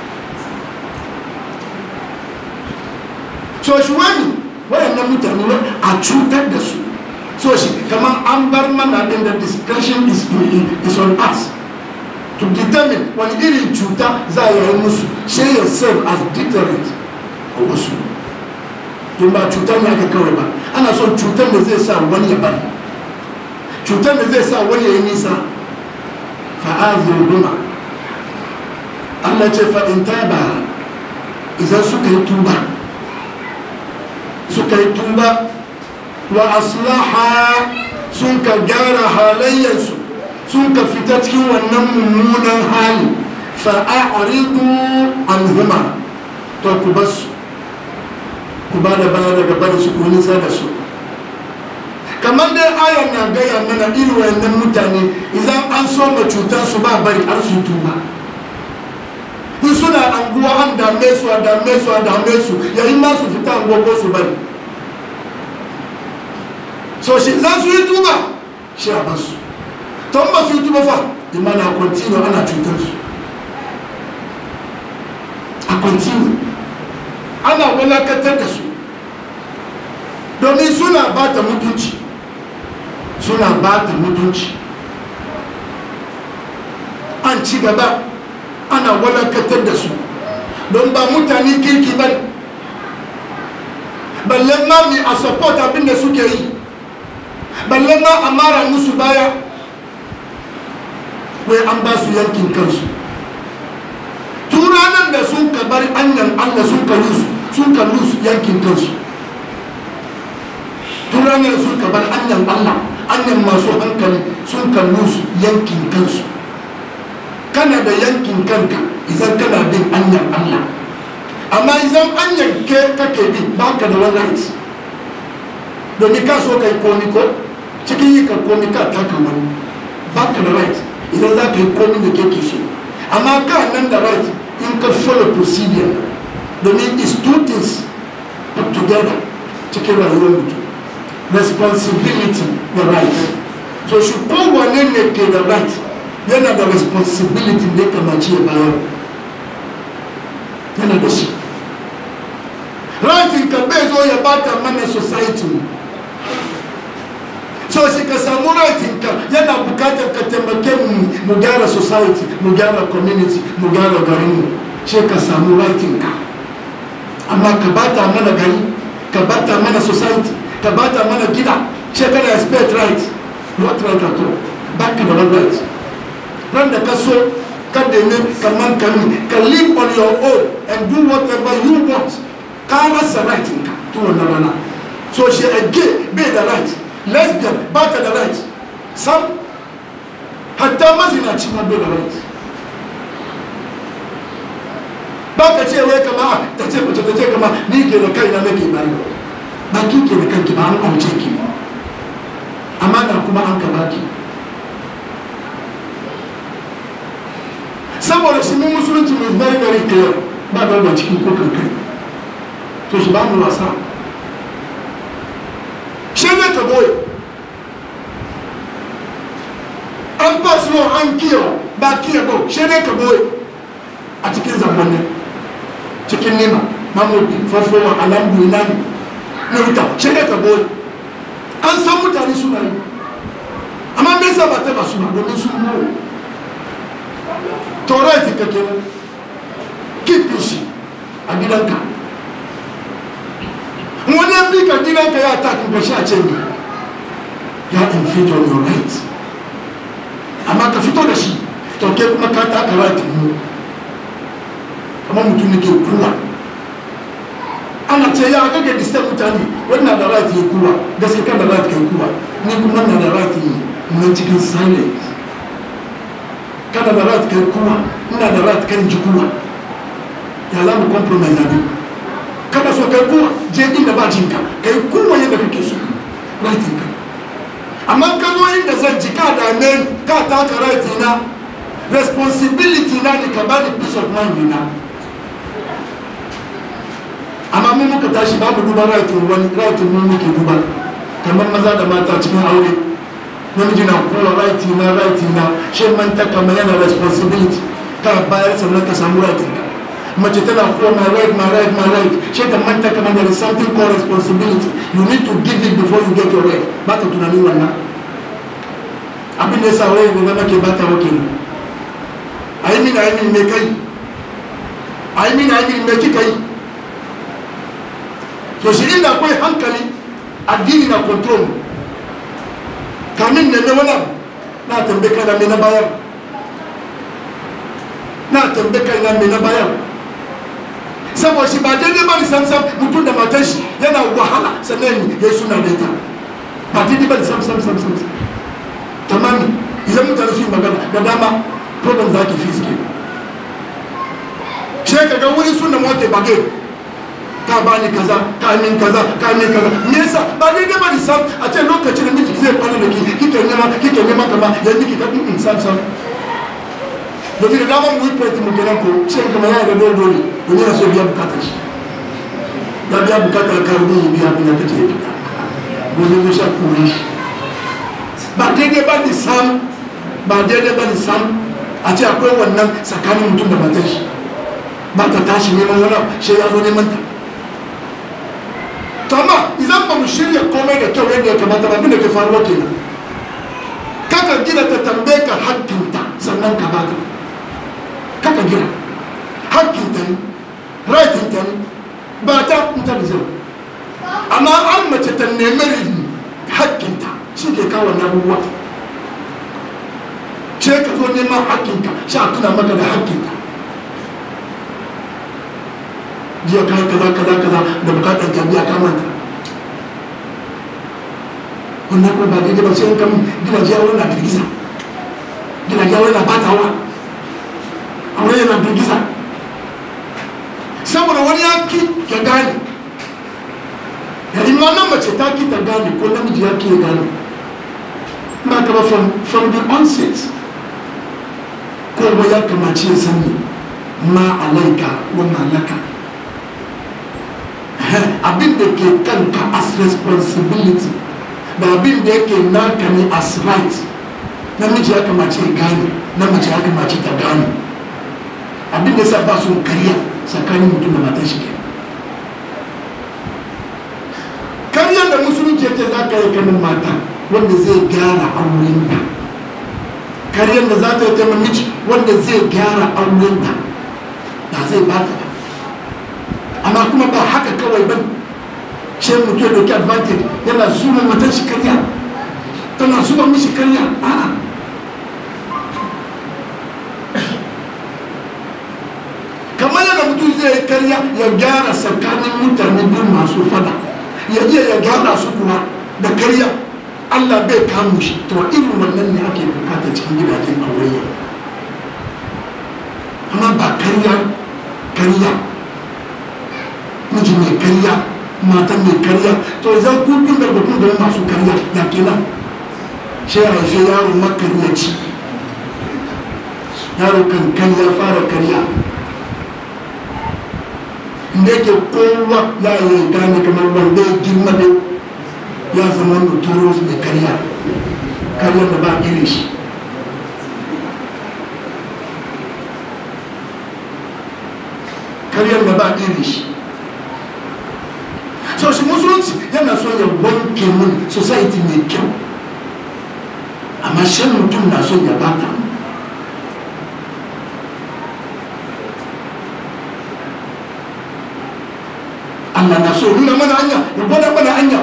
so shi wani wayannan mutane a cutar da su so shi kamar an bar mana din da discretion is, is on us to determine wani irin cuta za a yi musu shi ya serve as deterrent a wasu don ba cutar ne aka kawai ba ana son cutar da zai sa wani ya bari cutar da zai sa wani ya yi nisa fa'azir guma Allah ce fa'in taba idan suka yi tuba suka yi tuba wa aslaha sun ka gyara halayyarsu sun ka fita cikin wannan mummunan hali fa'a'aridu anhuma to ku basu ku ba da baya daga bari su ku nisa da su kamar dai ayan na gaya mana irin wayannan mutane idan an so ma cutar su ba bari har su tuba in suna anguwa an dame su a dame su a dame su yayin ma su fita anguwa ko su bari so shi za su yi tuba shi a basu ton ba su yi tuba fa imana a continue ana cutar su a continue ana walakatar da su domin suna ba ta mutunci suna ba ta mutunci an ci gaba ana walakatar da su don ba mutane kirki ba balle ma mi a support abin da suke yi balle ma a mara musu baya wai an ba su yankin kansu turanan da sun ka bar anyan allah sun ka lusu sun ka lusu yankin kansu turanan da sun ka bar anyan allah anyan masu hankali sun ka lusu yankin kansu kana da yankin kanka idan kana bin anyan allah amma idan anyan ke kake bi ba ka da wani right domin ka so ka yi komi ko cikin yi ka komi ka taka wani ba ka da right idan za ka yi komi da ke so amma ka nan da right in ka follow procedure domin is two things put together cikin rayuwar mutum responsibility da right so shi kowane ne ke da right yana da responsibility da ya kamaci ya bayar yana da shi right ka bai zo ya bata mana society so shi ka samu raitinka yana bukatar ka taimake mu mu gyara society mu gyara community mu gyara garinmu shi ka samu raitinka amma ka bata mana gari ka bata mana society ka bata mana gida shi kana expect right what right at all ba ka da one right ran da ka so ka nemi kaman kami ka live on your own and do whatever you want ka rasa raitinka tun wannan rana so shi a gay bai da right lesbian ba ta da right sam hatta mazinaci ma bai da right ba ka ce wai kama a ta ce mace ta ce kama ni ke da kaina nake bayi ba ki ke da kanki ba an auce ki amma da kuma an kama ki saboda shi mun musulunci mai very very clear ba da cikin ko kankan to shi ba mu wasa shege ka boye an ba su an kiyo ba kiyo ba shege ka boye a cikin zamani cikin nima mamudi fafowa alambu inani na wuta shege ka boye an san mutane suna yi amma me yasa ba ta ba su ba domin sun boye torati ka kenan kifin shi a gidanka wani yan bi ka gidanka ya takin ka sha ce ne ya infringe on your right amma ka fito da shi to ke kuma ka taka right mu kamar mutum ne ke kuwa ana ce ya kake disturb mutane wannan da right ya kuwa gaske kan da right ke kuwa ni kuma na da right yi na cikin silence kana da right kai kuwa ina da right kan ji kuwa ya za mu compromise abin kada so kai kuwa je inda ba jinka kai kuwa yadda kake so rightin ka amma ka zo inda zan ji ka dame ni ka taka right na responsibility na ne ka bani peace of mind na amma mun muka tashi ba mu duba right wani right mun muke duba kamar maza da mata cikin aure namiji na kowa right na right na shi manta kamar yana responsibility ka bayar sannan ka samu right ka mace tana kowa my right my right my right shi ta manta kamar there is something called responsibility you need to give it before you get your right ba ka tunanin wannan abin da ya sa waye da zama ke bata wa kenan a yi mini a yi mini mai kai a yi mini a yi mini mai kika yi to shi inda akwai hankali addini na control kamin ne mai wani na tambe kai na mai na bayar na tambe kai na mai na bayar saboda shi ba daidai ba ni samsam mutum da matan shi yana wahala sannan ya yi suna da ita ba daidai ba ni samsam samsam tamami idan mutane su yi magana da dama problem za ki fi suke shi ka ga wuri suna mawake bage ka ba ni kaza ka min kaza ka min kaza me yasa ba daidai ba ni sam a ce lokacin da miji zai kwana da ki kike nema kike nema kama yanzu ki ka in sam sam domin da dama mu yi fati mu kenan ko shi kama ya ga dole dole domin na so biya bukatar shi ya biya bukatar karbi ya biya abin da kake biya gobe zai sha kuri shi ba daidai ba ni sam ba daidai ba ni sam a ce akwai wannan tsakanin mutum da matar shi ba ta tashi neman wani shi ya zo neman ta to amma idan ba mu shirya komai da kyau yadda ya kamata ba abinda ke faruwa kenan kaka gina ta tambaye ka hakkinta sannan ka baka kaka gina hakkinta ne rightinta ne ba ta in ta da amma an mace ta nemi hakkinta shi ke kawo na abubuwa ce ka zo neman hakkinka sha tuna maka da hakkinka jiya kayi kaza kaza kaza da bukatar jami'a ka manta wannan kuma ba daidai ba sai in kan gidaje aure na girgiza gidaje aure na batawa aure yana girgiza saboda wani ya ki ya gane da imanan mace ta ki ta gane ko namiji ya ki ya gane ba ka ba from the onset kowa ya kamace ya sani ma alaika wa malaka abin da ke kanka as responsibility da abin da yake naka ne as right namiji ya kamace ya gane namiji ya kamace ta gane abin da sa ba su kariya tsakanin mutum da matan shi kenan karyar da musulunci ce za ka yi kanin mata wanda zai gyara auren ta karyar da za ta yi kanin miji wanda zai gyara auren ta ba zai ba ta ba amma kuma ba haka kawai ba shi mutum ya dauki advantage yana zuwa matan shi karya tana zuwa mishi karya a'a kamar yadda mutum zai karya ya gyara tsakanin mutane biyu masu fada ya iya ya gyara su kuma da karya allah bai kamu shi to irin wannan ne ake bukata cikin gidajen aure amma ba karya karya miji mai karya matan mai karya to zan kudin da bakun da masu karya ya kenan shi ya haife yaro makaryaci yaro kan karya fara karya da yake kowa ya yi gane kamar wanda ya girma da ya zama notorious mai karya karyar da ba irin shi karyar da ba irin shi so shi musulunci yana son ya wanke mun society mai kyau amma shan mutum na son ya bata Allah na so nuna mana hanya ya gwada mana hanya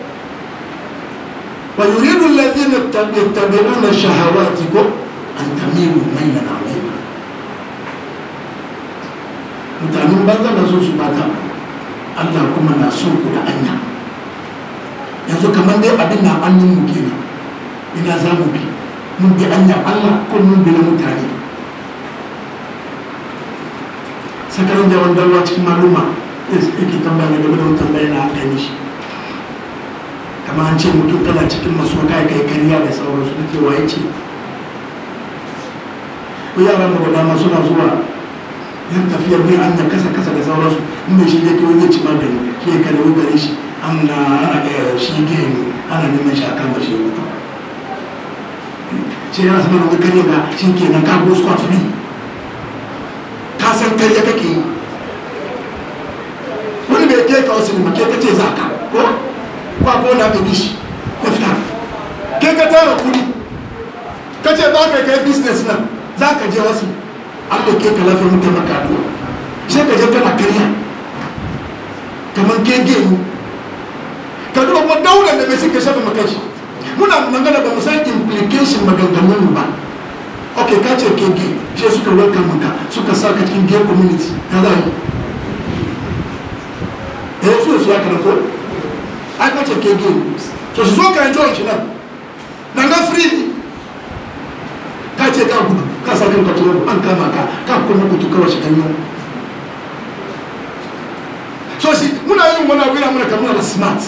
wa yuridu alladhina yattabi'una shahawati ko an tamilu maylan alayna mutanen banza na so su bata Allah kuma na so ku da hanya yanzu kamar dai abin na hannun mu kenan ina za mu bi mun bi hanya Allah ko mun bi na mutane sakarin jawan dawa cikin maluma yake tambaya game da wani tambaya na aka yi shi kamar an ce mutum kana cikin maso kai kai kariya da sauransu da ke waye ce ko yaran da dama suna zuwa yan tafiyar ne an kasa kasa da sauransu in mai shi ne ke wani ci magani shi ya kare gare shi an na ana ɗaya shi ke ana neman shi a kan bashi ya mutu shi yana sama da wani kare ga shi ke nan ka go squat free ka san karya kake yi wani bai ke ka wasu ne ke ka ce za ka ko kwa ko na ka bishi ya fita ke ka tara kudi ka ce ba ka kai business nan za ka je wasu an da ke ka lafi mutum maka addu'a sai ka je kana karya kamar gege mu ka duba kuma daular da mai suka shafa maka shi muna magana ba mu san implication maganganun ba ok ka ce gege shi suka welcome maka suka sa ka cikin gay community ta za yi eh su su ya kana ko ai ka ce gege to su zo ka enjoy shi nan nan ga free ka ce ka gudu ka sa kanka turo an kama ka ka kuma kutu kawai shi kanyo so shi muna yin wani abu yana muna kamar da smart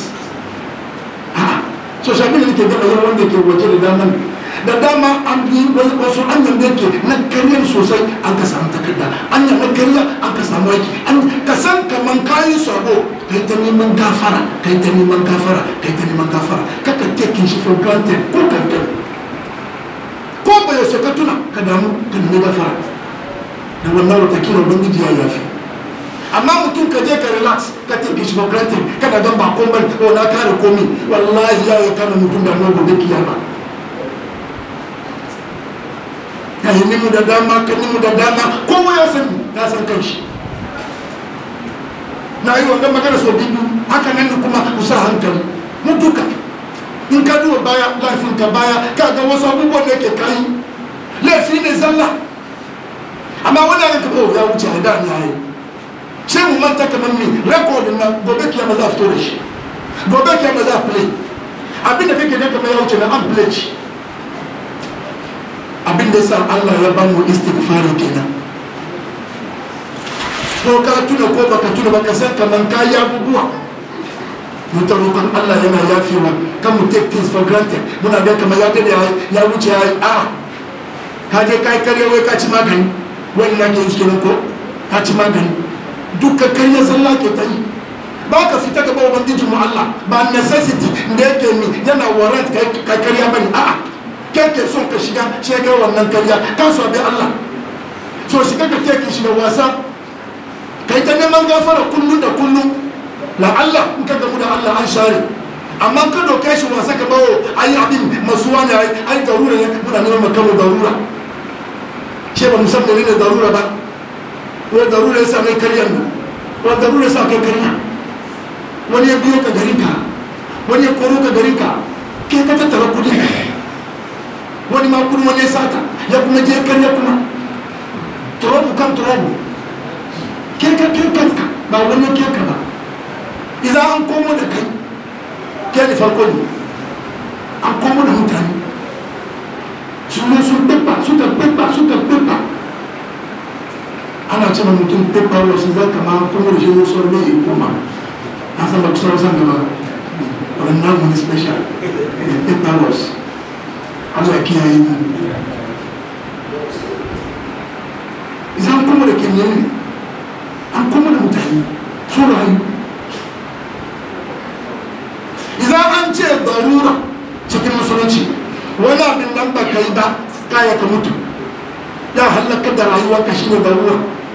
so shi abin da nake gaba yawan wanda ke waje da dama da dama an bi wasu an yanda yake na karyar sosai an ka samu takarda an yanda karya an ka samu aiki an ka san kaman kayi sabo kai ta neman gafara kai ta neman gafara kai ta neman gafara kaka taking shi for granted ko kankan ko ba yaushe ka tuna ka damu ka nemi gafara da wannan watakila ubangiji ya yafi amma mutum ka je ka relax ka take shi for granted kada gan ba komai ko na kare komi wallahi ya yi kama mutum da mu gobe kiyama ya yi nimu da dama ka nimu da dama kowa ya san ya san kanshi na yi wannan magana sau biyu haka nan kuma ku sa hankali mu duka in ka duba baya laifin ka baya ka ga wasu abubuwan da ke kayi laifi ne zalla amma wani ya kafa ya wuce a da ya yi sai mu manta kamar mi rekodin na gobe kiyama za a fito da shi gobe kiyama za a play abin da kake kamar ya wuce na an play shi abin da yasa Allah ya ba mu istighfari kenan ko ka tuna ko baka tuna baka san kamar ka yi abubuwa mu ta roƙon Allah yana yafewa kan mu take things for granted muna ga kamar ya dade ya wuce ya yi a ka je kai kare wai ka ci magani wani na ke yi ko ka ci magani dukkan karya sallah ke ta yi ba ka fita gaba ubangijin mu Allah ba necessity da yake mi yana warrant kai karya bane a'a kai ke son ka shiga shi ga wannan karya ka so bi Allah so shiga ka take shi da wasa kai ta neman gafara kullum da kullum la Allah in ka gamu da Allah an share amma ka doke shi wasa ka bawo ayi abin masuwa ne ai ai darura ne muna neman makamu darura shi ba musamman ne darura ba wani darura ya sa mai karyar nan wani darura ya sa kai karya wani ya biyo ka garin ka wani ya koro ka garin ka ke ka tattara kudin ka wani ma kudin wani ya sata ya kuma je karya kuma turobu kan turobu ke ka ke kanka ba wani ke ka ba idan an komo da kai ke da farko ne an komo da mutane sun sun bibba suka bibba suka bibba ana ce ma mutum paper wasu za ka ma kuma da shi wasu ne ya koma na san ba ku sauran san gaba waɗannan wani special paper wasu Allah ya kiyaye mu idan kuma da kimiyya an kuma da mutane su rayu idan an ce darura cikin musulunci wani abin nan ba kai ba kaya ka mutu ya halaka da rayuwarka shine darura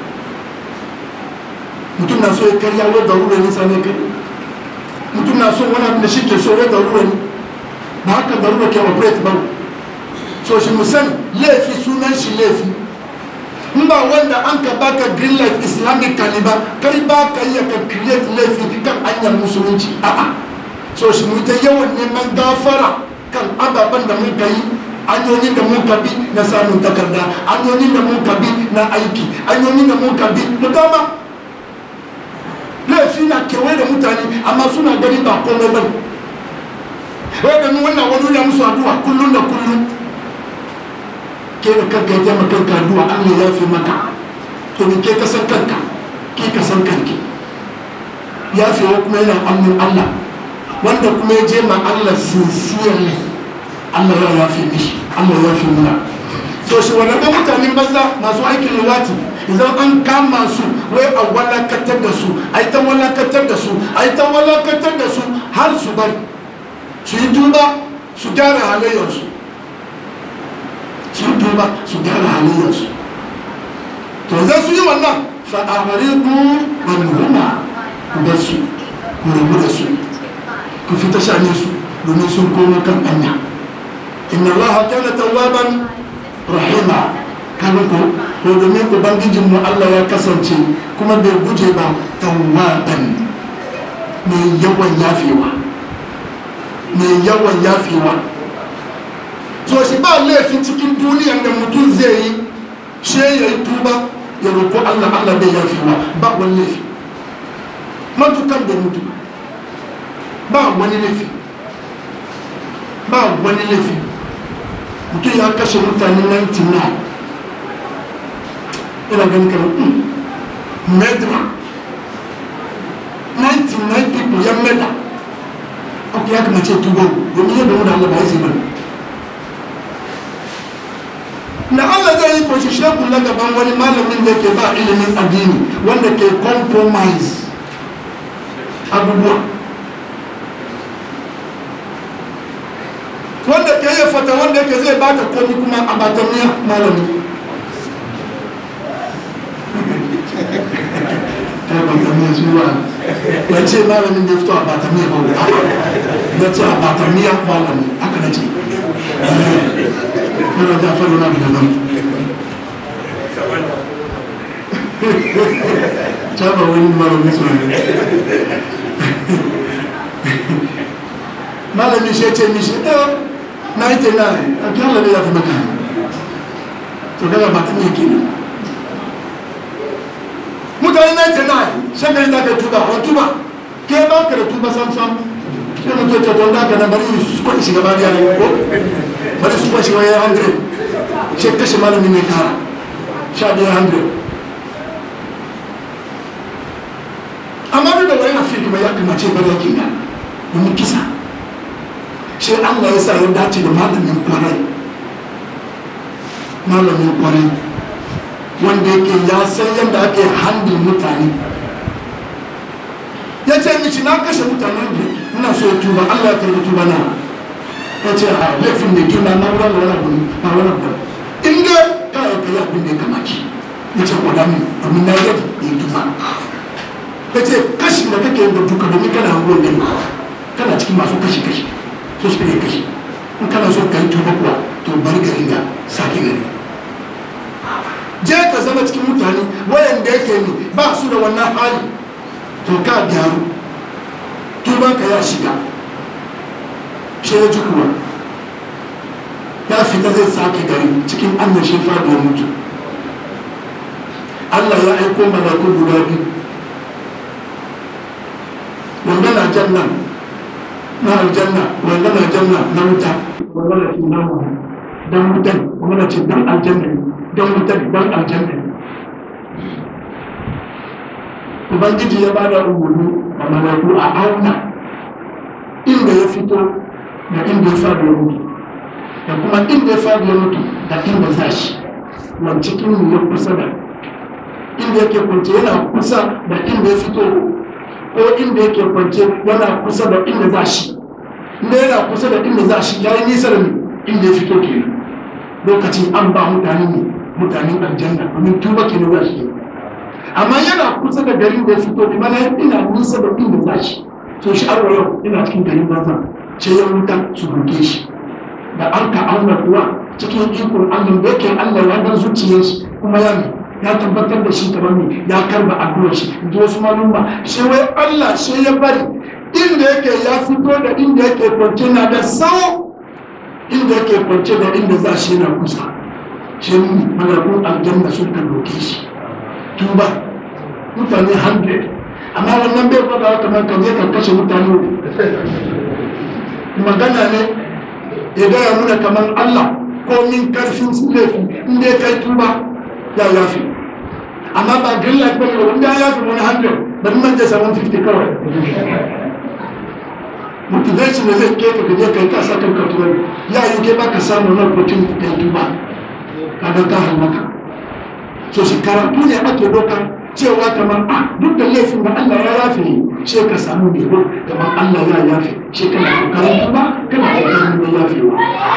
mutum na so ya karya wai darura ne sane kai mutum na so wani abin da shi ke so wai darura ne ba haka darura ke operate ba so shi musan laifi sunan shi laifi in ba wanda an ka baka green light islamic ba kai ba ka iya ka create laifi kan hanyar musulunci a'a so shi mu ta yawan neman gafara kan ababen da mun ka yi hanyoyin da mun ka bi na samun takarda hanyoyin da mun ka bi na aiki hanyoyin da mun ka bi da dama laifi na kewaye da mutane amma suna gani ba komai bane wai da wannan wani ya musu addu'a kullum da kullum ke da kanka ya taimaka kanka addu'a Allah ya fi maka to ni ke kasan kanka ke kasan kanki ya fi wa kuma yana amin Allah wanda kuma ya je ma Allah sincerely Allah ya yafe mishi Allah ya yafe muna to shi wannan ga mutanen banza masu aikin luwati idan an kama su wai a walakatar da su a yi ta walakatar da su a yi ta walakatar da su har su bari su yi tuba su gyara halayyarsu su yi tuba su gyara halayyarsu to zai su yi wannan fa'amariku wani huma ku bar su ku rabu da su ku fita shane su domin sun koma kan anya inna allaha kana tawwaban rahima kaga ko to domin ubangijin mu Allah ya kasance kuma bai guje ba tawwaban mai yawan yafewa mai yawan yafewa so shi ba laifin cikin duniyan da mutum zai yi she ya yi tuba ya roƙo Allah Allah bai yafewa ba wani laifi matukan bai mutu ba wani laifi ba wani laifi mutum ya kashe mutane 99 ina ganin kamar medra 99 people ya meda ok ya kama ce tuba domin yadda mu da Allah ba ya zai bane na Allah zai yi kwashi shekun na gaban wani malamin da ke ba ilimin addini wanda ke compromise abubuwa wanda ke yi fata wanda ke zai baka komi kuma a batamiya malami ta batamiya zuwa ya ce malamin da ya fito a batamiya ba ya ce a batamiya malami haka na ce yana da faru na da nan ta ba wani malamin su ne malamin shi ce mishi ɗaya na yi tena a kyan labe ya fi maka to kaga ba ta ne kenan mutane na yi tena shakari da ka tuba wani tuba ke ba ka da tuba sam sam ke mutu ta don da ka na bari su kwan shiga ba da yaran ko bari su kwan shiga ya hundred shi kashe malamin ne kara sha ɗaya hundred amma duk da wani afi kuma ya kamace bari yakin da domin kisa shi allah ya sa ya dace da malamin kwarai malamin kwarai wanda yake ya san yadda ake handin mutane ya ce mishi na kashe mutane da ina so ya tuba allah ya karbi tuba na ya ce a laifin da girma na wurin da wani abu na wani abu inda ka yi kai abin da ya kamaci ya ce kwada min domin na yadda ya tuba ya ce kashi da kake yin da duka domin kana hangon gani kana cikin masu kashi-kashi so shi ne kashi in kana so ka yi tuba kuwa to bari gari ga sake gari je ka zama cikin mutane wayanda yake ne ba su da wannan hali to ka gyaru tuban ka ya shiga shi ya ji kuwa ya fita zai sake gari cikin annan shi faɗuwar mutu Allah ya aiko malaku guda biyu wanda na jannan na aljanna wanda na janna na wuta wanda na cin namu dan wutan wanda na cin dan aljanna dan wutan dan aljanna ubangiji ya bada umarni a malaku a auna inda ya fito da inda ya fadi ya mutu da kuma inda ya fadi ya mutu da inda za shi wani cikin ya kusa da inda yake kwance yana kusa da inda ya fito ko inda yake kwance yana kusa da inda za shi inda yana kusa da inda za shi ya yi nisa da inda ya fito ke lokacin an ba mutane ne mutanen aljanna domin tuba ke za shi amma yana kusa da garin da ya fito kuma na ina nisa da inda za shi to shi arwa yau ina cikin garin banza ce ya wuta su roke shi da an ka auna kuwa cikin ikon allah da yake allah ya dan zuciyar shi kuma ya ne ya tabbatar da shi kamar ne ya karba addu'ar shi da wasu malumma shi wai Allah shi ya bari inda yake ya fito da inda yake kwance na da sawo inda yake kwance da inda za shi na kusa shi malakun aljanna sun kan roke shi tuba mutane 100 amma wannan bai faɗa kamar ka je ka kashe mutane magana ne ya gaya muna kamar Allah ko min karfin laifi inda ya kai tuba ya yafi amma ba green light bane wanda ya yafi wani hundred bari man jasa 150 kawai motivation da zai keka ka je kai kasa kan katuwar ya yi ke baka samu na opportunity kai tuba ka ga ka halaka so shi karatu ne ake doka cewa kamar a duk da laifin da Allah ya yafe sai ka samu ne ko kamar Allah ya yafe sai kana kokarin tuba kana kokarin da yafewa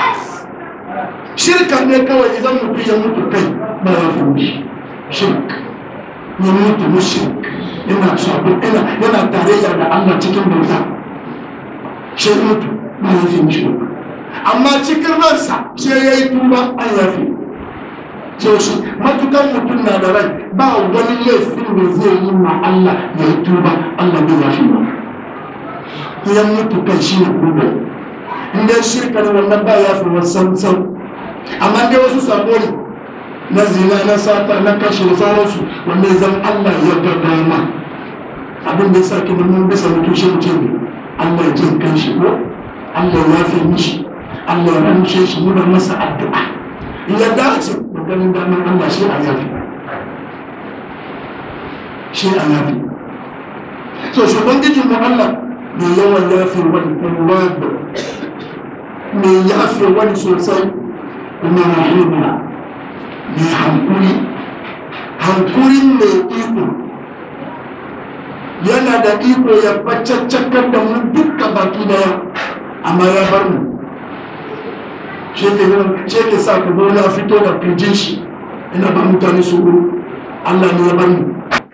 shirka ne kawai idan mutum ya mutu kai ba ya fi mishi shirk ya mutu mushrik yana sabon yana yana tarayya da Allah cikin bauta shi mutu ba ya fi mishi amma cikin ransa sai ya yi tuba an yafe sai shi matukan mutum na da rai ba wani laifin da zai yi ma Allah ya yi tuba Allah bai yafe ba ya mutu kai shi ne kuma in dai shirka ne wannan ba ya fi wasan sau amma dai wasu sabo ne na zina na sata na kashe da sauransu wanda zan Allah ya ga dama abin da ya sa ki mun bisa mutum shi mutum ne Allah ya jin kan shi ko Allah ya fi mishi Allah ya ramshe shi muna masa addu'a ya dace da ganin daman Allah shi a yafi shi a yafi so shugabangijin mu Allah mai yawan yafi wani kuma mai yafi wani sosai kuma rahima mai hankuri hankurin mai iko yana da iko ya bacaccakar da mu duka baki daya amma ya bar mu shi ke sa ka zo na fito da kirjin shi ina ba mutane su Allah ne ya bar mu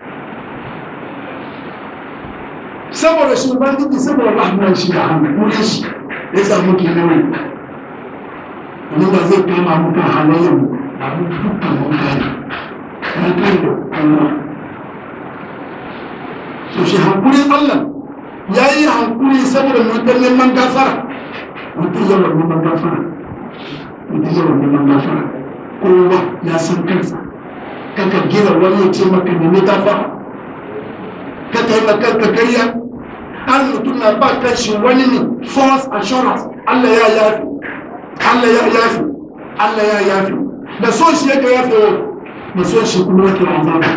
saboda shi ubangiji saboda rahman shi da hankulin shi ya samu ke nawai wani ba zai kama muka halayyar mu a dukkan mutane ya kai da Allah so shi hankulin Allah ya yi hankuli saboda mutum neman gafara mutum yawan neman gafara mutum yawan neman gafara kowa ya san kansa kaka gira wani ya ce maka nemi gafara kaka yi makarka karya an mutum na ba kan shi wani ne false assurance Allah ya yafi Allah ya yafi Allah ya yafi da so shi yake yafi wa da so shi kuma yake azaba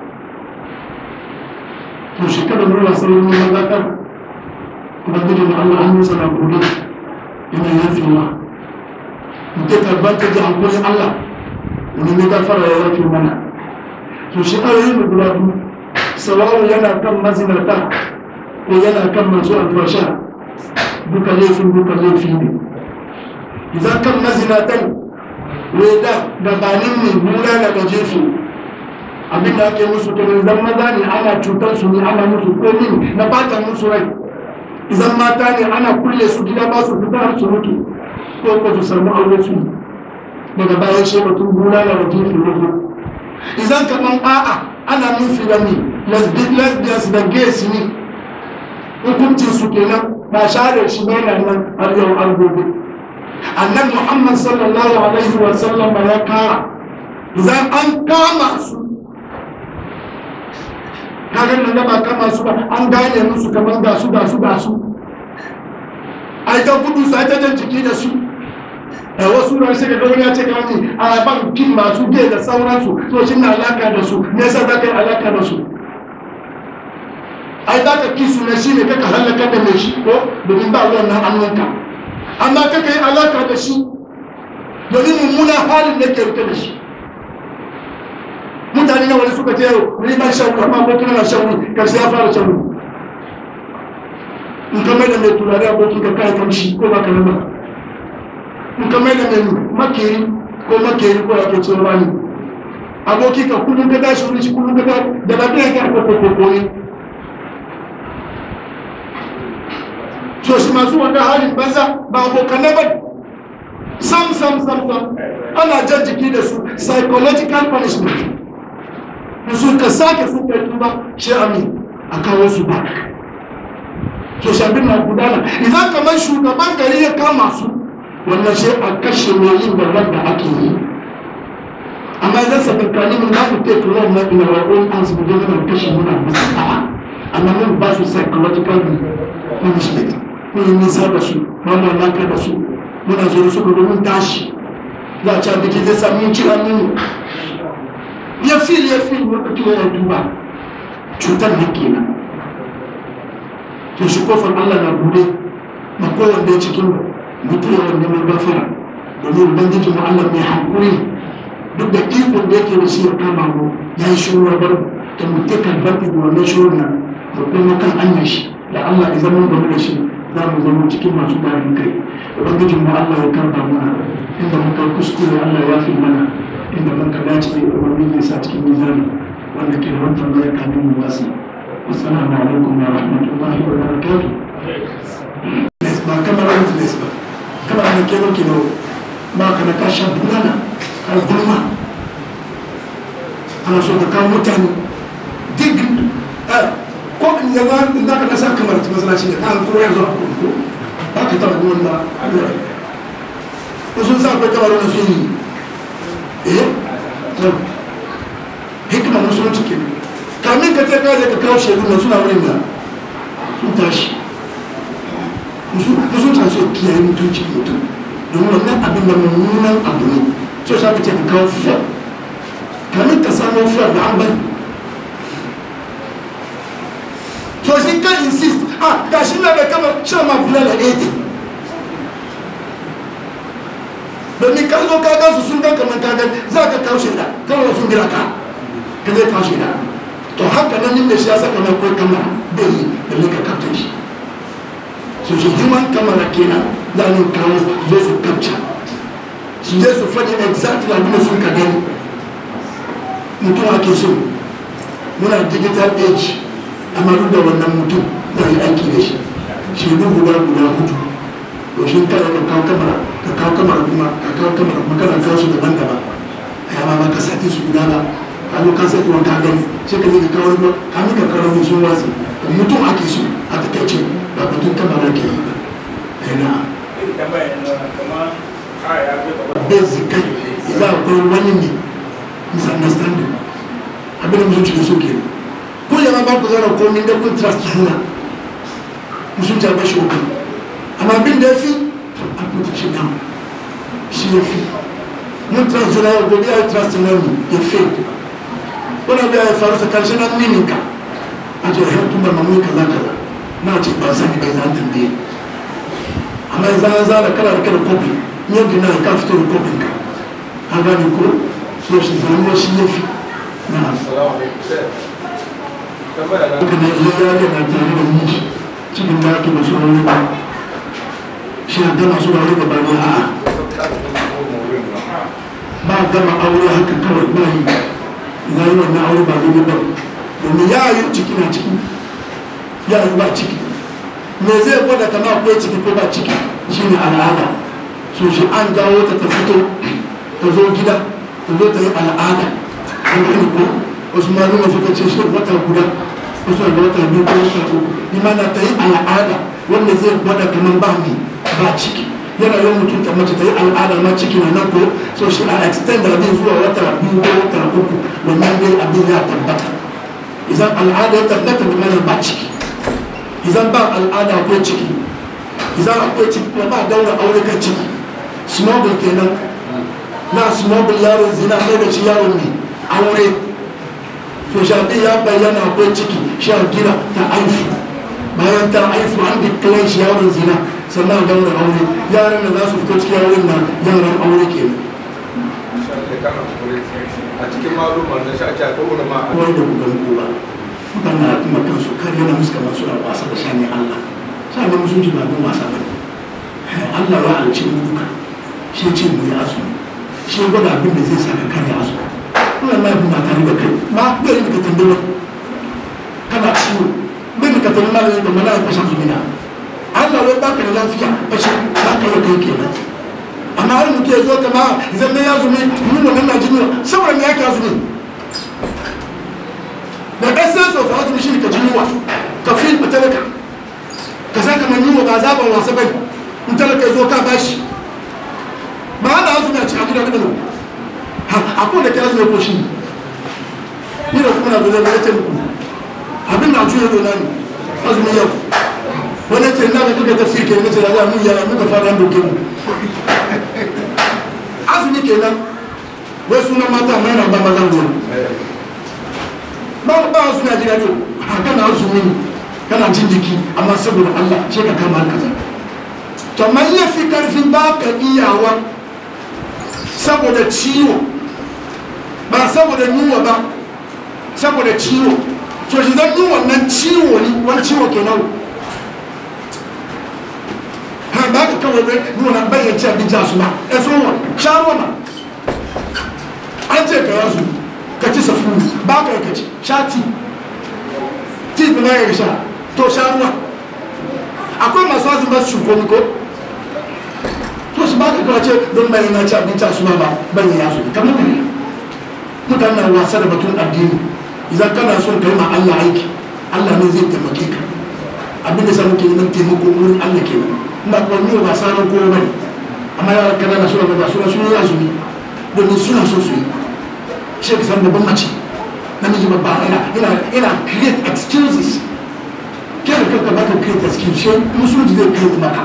to shi kada mu rasa wani mazakar ubangiji da Allah an musa na gobe yana yafi wa mutum karban ta ji hankulin Allah wani ne gafara ya yafi mana to shi ayoyi da guda biyu sawawu yana kan mazinata ko yana kan masu alfasha duka laifin duka laifi ne idan kan mazinatan weda gabanin ne mura daga jesu abin da ake musu to idan maza ne ana cutar su ne ana musu komi na bata musu rai idan mata ne ana kulle su gida ba su fita har su mutu ko ko su samu aure su daga bayan shi batun mura daga jesu ne idan kaman a'a ana nufi da ni lesbians da gays ne hukuncin su kenan ba share shi ne nan har yau an gobe annan muhammad sallallahu alaihi wa sallam ya kara idan an kama su kagan nan da ba kama su ba an gane musu kamar ga su ga su ga su ai ta gudu su ai ta jan jiki da su da wasu ran sai ga wani ya ce ga wani a ban kin masu ge da sauransu to shi na alaka da su me yasa za ka yi alaka da su ai za ka kisu na shi ne kaka halaka da mai shi ko domin ba wannan hannunka amma kaka yi alaka da shi domin mummuna halin da ke rike da shi mutane na wani suka ce yau ni ban shan amma abokin na shan wuri karshe ya fara shan wuri in ka mai da mai turare abokin ka kai kamshi ko ba ka nuna in ka mai da mai makeri ko makeri ko ake cewa rani aboki ka kullum ka tashi wuri shi kullum ka tashi da lafiya ka ko ko ko ne to shi masu wanda halin banza ba abokanai ba sam sam sam sam ana jan jiki da su psychological punishment da su ka sake su kai tuba shi amin a kawo su ba to shabin na gudana idan kamar shugaban gari ya kama su wannan shi a kashe mai yin da wanda ake yi amma idan sabin kalimin na ku take law na ina wa own hands mu dole kashe muna musu a'a amma mun ba su psychological punishment mun yi nisa da su mun lalaka da su muna zo da su ga mun tashi za a ci abinci zai sami yin cira mun ya fil ya fil wata kila ya duba cutar da kenan to shi kofar Allah na bude ma kowanne cikin mutum yawan neman gafara domin ubangiji mu Allah mai hankuri duk da ikon da yake da shi ya kama mu ya yi shiru ya bar da mutum kan barki da wannan shirin nan da kuma kan anyan shi da Allah ya zama game da shi za mu zama cikin masu bayan kai ubangiji mu Allah ya karba mana inda muka kuskure Allah ya fi mana inda muka dace da ubangiji ya sa cikin mizani wanda ke da wannan ya kamin mu wasi assalamu alaikum wa rahmatullahi wa barakatuh ba kamar witness ba kamar da ke nuki no ba ka na kashin bulala kan gulma ana so ka kawo mutane dig ko in yawa in za ka nasa kamar ta masalaci ne kan kuma yanzu a kurku ba ka taba wani ba wasu sa akwai kamar wani sun yi eh hikimar musulunci ke kamin ka ta kaje ka kawo shaidu na suna wurin da sun tashi musulunci so kiyaye mutunci mutum domin wannan abin da mummunan abu ne so sa ka ce ka kawo fiya kamin ka samu fiya da an bari to shi kan insist ah ga shi na da kamar shan ma bula da 80 domin ka zo ka gansu sun gan kamar ka gan za ka kawo shaida kawai sun gira ka ka zai kawo shaida to haka nan inda shi ya saka mai kwai kamar bai yi da ka kaftin shi su shi human camera kenan za mu kawo zo su capture su je su faɗi exactly abin da sun ka gani mutum ake so muna digital age amma duk da wannan mutum za yi aiki da shi shaidu guda guda hudu to shi kada ka kawo kamera ka kawo kamera kuma ka kawo kamera kuma kana kawo su daban-daban a yaba ba ka sati su guda ba a zo ka sati wani ka gani sai ka je ka kawo ruwa kamin ka kawo ruwa sun watsi mutum ake so a takaice ba batun kamera ke yi ba yana basically idan akwai wani ne misunderstanding abin da mutum cikin so ke ko yana ba ku zara komin da kun trust juna musun ta bashi uku amma abin da ya fi a kuta shi down shi ya fi mun trust juna yau gobe ya yi trust na mu ya fi wani abu ya faru tsakanin shi na mininka a ce ya tun da mamu kaza kaza na ce ba sani bai zan tambaye amma yanzu an zara kana da kada kofi yadda na ka fito da kofin ka a gane ko so shi zanuwa shi ya fi na haka ne iya yare na tare da miji cikin da ake masu wani ba shi a gama su da wani gaba ne a'a ba gama aure haka kawai ba yi za yi wannan aure ba daidai ba domin ya yi ciki na ciki ya yi ba ciki me zai gwada kama akwai ciki ko ba ciki shine al'ada so shi an jawo ta ta fito ta zo gida ta zo ta yi al'ada an gani ko wasu maluma suka ce shi wata guda wasu ga wata biyu ko wata uku imana ta yi al'ada wanda zai gwada kamar ba ni ba ciki yana yawan mutum ta mace ta yi al'ada ma ciki na nan ko so shi a extend abin zuwa wata biyu ko wata uku wannan dai abin ya tabbata idan al'ada ya tabbata da mana ba ciki idan ba al'ada ko ciki idan akwai ciki kuma ba daura aure kan ciki smuggle kenan na smuggle yaron zina mai da shi yaron ne aure to shafi ya bayyana akwai ciki sha gina ta aifu bayan ta aifu an declare shi yaron zina sannan daura aure yaran da za su fito cikin yawon nan yaran aure kenan a cikin malumar da shi ake akwai wani ma kawai da gudan kowa mutane kuma kansu kar yana muska masu da wasa da shani Allah shani musulunci ba don wasa ba Allah ya alce mu duka shi ce mu yi azumi shi gwada abin da zai saka kare azumi wannan na bin ba tare da kai ma bai da ka tambaye kana ciwo bai da ka tambaye malamin da mana ya fashe azumi na Allah wai baka da lafiya bashi ba ka yi kai kenan amma har mutum ya zo kama zan ya zumi mun wannan na jini saboda me yake azumi the essence of azumi shi ka jiniwa ka fi ka talaka ka san kamar yiwa ba zaɓar wasa bai in talaka ya zo ka bashi ba ana azumi a cikin gida kadano a ko da ke azumi ko shi ni da kuma na zo zai ce muku abin na juya dona ne azumi yau wani ce na ga duka tafsir ke nace da za mu yana muka fara doke mu azumi kenan wai sunan mata mai na ba maza ruwa ba ba su na jira yau kana azumi kana jin jiki amma saboda Allah ce ka kama kaza kamar ya fi karfi ba ka iyawa saboda ciwo ba saboda yunwa ba saboda ciwo to shi zan yi wannan ciwo ne wani ciwo ke nan ha ba ka kawai bai nuna bayan ci abinci a su ba ya so wa sha ruwa ma an ce ka yasu ka ci safu ba ka yi ka ci sha ti ti ba ya sha to sha ruwa akwai masu wasu ba su shuko ko to shi ba ka kawai ce don bayan na ci abinci a su ba bayan ya su kamar ne mutane na wasa da batun addini idan kana son kai ma Allah aiki Allah ne zai taimake ka abin da samu ke nan taimako wurin Allah ke nan ba kuma ni ba sanar kowa bane amma yara kana na suna ba suna suna yi azumi domin suna so su yi shi ka san babban mace namiji babba ina ina ina create excuses kai da kanka ba ka create excuse shi musulunci zai create maka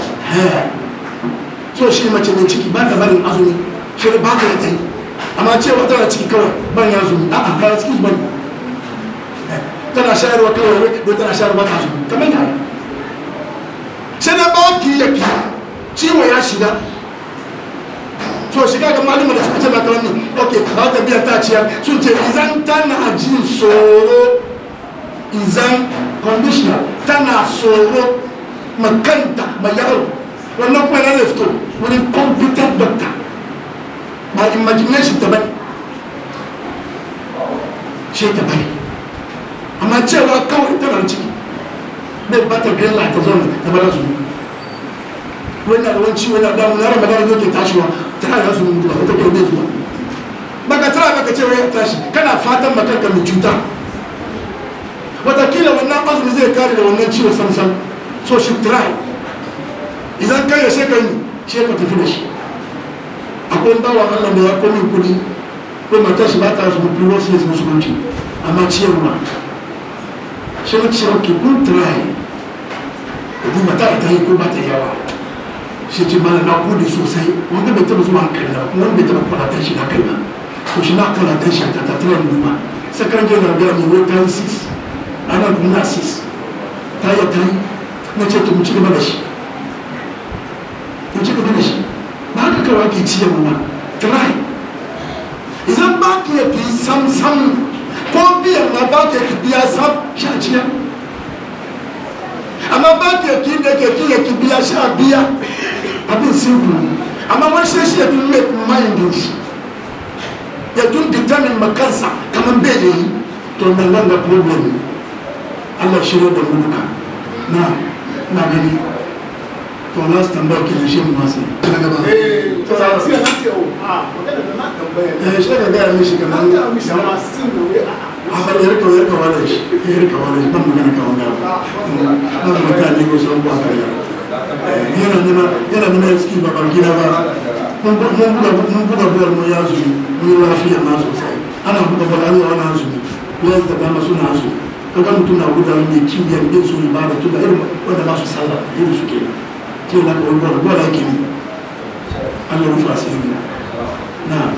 so shi mace mai ciki ba ta barin azumi shi ba ka yi ta yi amma cewa tana ciki kawai ban ya zumi a a kayan excuse bane tana shayarwa kawai don tana shayarwa ta zumi kamar ya sai na ba ki ya ki ciwo ya shiga to shiga ga malama da suka ce maka wani ok ba ta biya ta ciyar sun ce izan tana jin tsoro izan conditioner tana tsoro makanta mai yaro wannan kuma na fito wani competent doctor ba imagination ta bane shi ta bane amma cewa kawai tana da ciki bai ba ta green light ta zo ta bada su wani na da wani ciwo na damu na ramadan zai ke tashiwa tana da su mutu ba ta kai bai zuwa baka tara baka cewa ya tashi kana fatan makanka mai cuta watakila wannan azumi zai kare da wannan ciwo samsam so shi try idan kai ya shekaru shi ka tafi da shi akwai bawa allah da ya komi kudi ko matar shi ba ta su mutu wasu yanzu musulunci amma ciyarwa shi na ciyar ki kun try idan mata ta yi ko ba ta yawa shi ce mana na kudi sosai wanda bai taba zuwa hankali na wanda bai taba kwalatar shi na kai na to shi na kwalatar shi ta tattara numa sakan jana da mai wai ta yi 6 ana nuna 6 ta yi ta yi na ce to mu ci gaba da shi mu ci gaba da shi ba ka kawai ke ciyarwa ba try idan ba ka yi sam sam ko biyan na ba ka yi biya sam sha ciyar amma ba ka yi da ke ki ki biya sha biya abin simple amma wani shi shi ya tun make mind shi ya tun determine makansa kamar bai da yi to nan nan da problem Allah shirya da mu duka na na gani to last tambaya ke da shi mu masu daga gaba Eh, to sai sai na ce oh, ah, magana da na tambaya. eh shi daga gaya mishi kamar An ta mishi ma sin da wai a'a. amma ya rika ya rika wani shi ya rika wani ban magana kan wani abu ban magana ne ko sun ba kan yana nuna yana nuna ski ba ban gida ba mun bu- mun buga mun buga bol mun ya zuri mun yi lafiya na sosai ana buga bol an yi wani azumi ya da dama suna azumi kaga mutum na gudanar da kimiyyar bin su ba da tuba irin wanda ba su sallah irin su kenan ke na kawai bol bol ake ne Allah rufa asiri na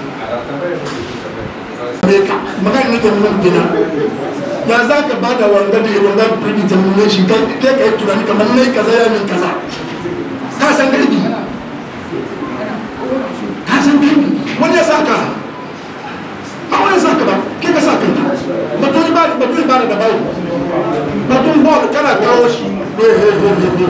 Amerika magana nake nuna gina ya za ka ba da wanga da wanga predetermination kai kai kai tunani kamar nai kaza ya min kaza ka san gaibi ka san gaibi wani ya saka ba wani ya saka ba kai ka sa kanka batun ibada batun ibada da bawo batun ball kana kawo shi eh eh eh eh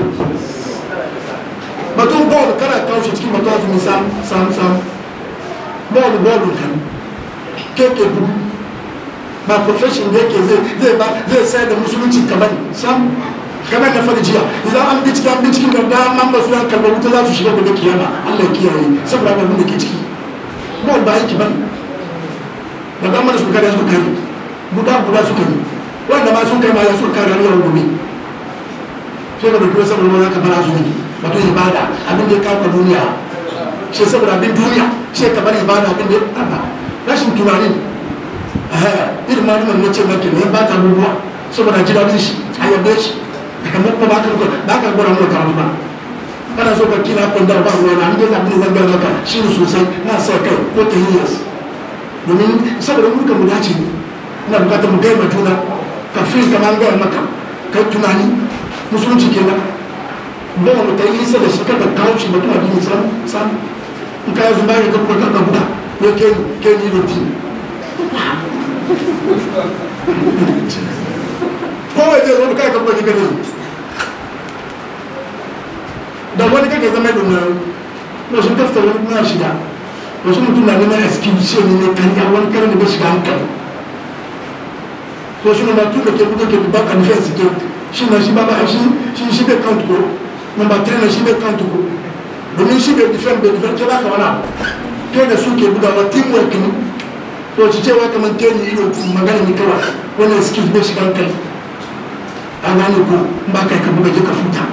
batun ball kana kawo shi cikin batun azumi sam sam sam ball ball kan keke bu ba profession da yake zai zai ba zai sayar da musulunci kamar sam kamar na fara jiya idan an bincike an bincike da daman ba su yan kalmar wuta za su shiga gobe kiyama Allah ya kiyaye saboda abin da ke ciki ba ba yake ban da daman da suka kare suka kare guda guda suka yi wanda ma sun kai ma ya suka kare har yau gobe sai ka dauki saboda ma za ka bar azumi wato ibada abin da ya kawo duniya shi saboda abin duniya shi ka bar ibada abin da ya rashin tunanin irin malumar na ce maki ne ba ta abubuwa saboda ji daɗin shi a yabe shi kamar kuma ba ka ba ka gwada mana karatu ba kana so ka kina kun da ba ruwa na an gaza abin zan gaya maka shi ne sosai na sa kai ko ta hiyas domin saboda mulkan mu dace ne ina bukatar mu gaya ma juna ka fi kama an gaya maka kai tunani musulunci kenan ba mu ta yi da shi kada kawo shi mutum addini sam sam in ka yanzu bayan ka kuma ka buga ya ke ke ni roti kowai zai zo kai ka buga ki gane da wani kake zama da nan na sun kafta wani kuma shiga wasu mutum na neman excuse ne ne kanya wani karin da bai shiga hankali to shi ne ma tun da ke buga ke back and defense ke shi na shi ba ba shi shi shi bai count ko number three na shi bai count ko domin shi bai defend bai defend ke baka wani abu kai da su ke bugawa teamwork ne to ci cewa kamar ke ni ido magana ni kawai wani excuse bai shiga hankali a gane ko in ba kai ka buga je ka futa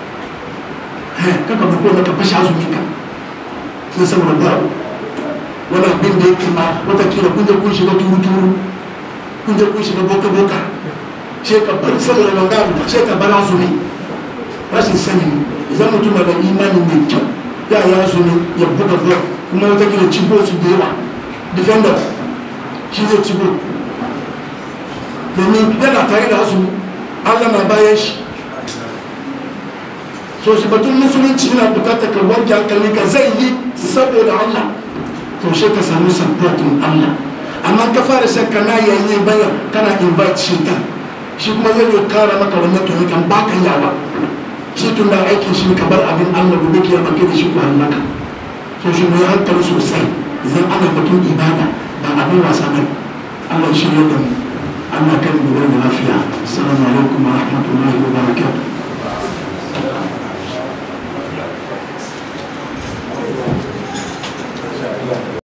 kaka ba ko ka fashe azumi ka sai saboda ba wani abin da yake ma watakila kun je kun shiga turu turu kun je kun shiga boka boka sai ka bar saboda wanga abu sai ka bar azumi rashin sani ne idan mutum na da imani mai kyau ya yi azumi ya buga buga kuma watakila cigo su da yawa defender shi zai cigo domin yana tare da azumi allah na bayan shi so shi batun musulunci yana bukatar ka wanke hankali ka zai yi saboda Allah to shi ka samu supportin Allah amma ka fara shakka na yayi bayan kana invite shi ta shi kuma zai yi kara maka wannan to kan baka yawa shi tun da aikin shi ka bar abin Allah gobe ki yaba da shi ku hallaka so shi mai hankali sosai idan ana batun ibada ba abin wasa bane Allah shi ya da mu Allah kan mu da lafiya assalamu alaikum wa rahmatullahi wa barakatuh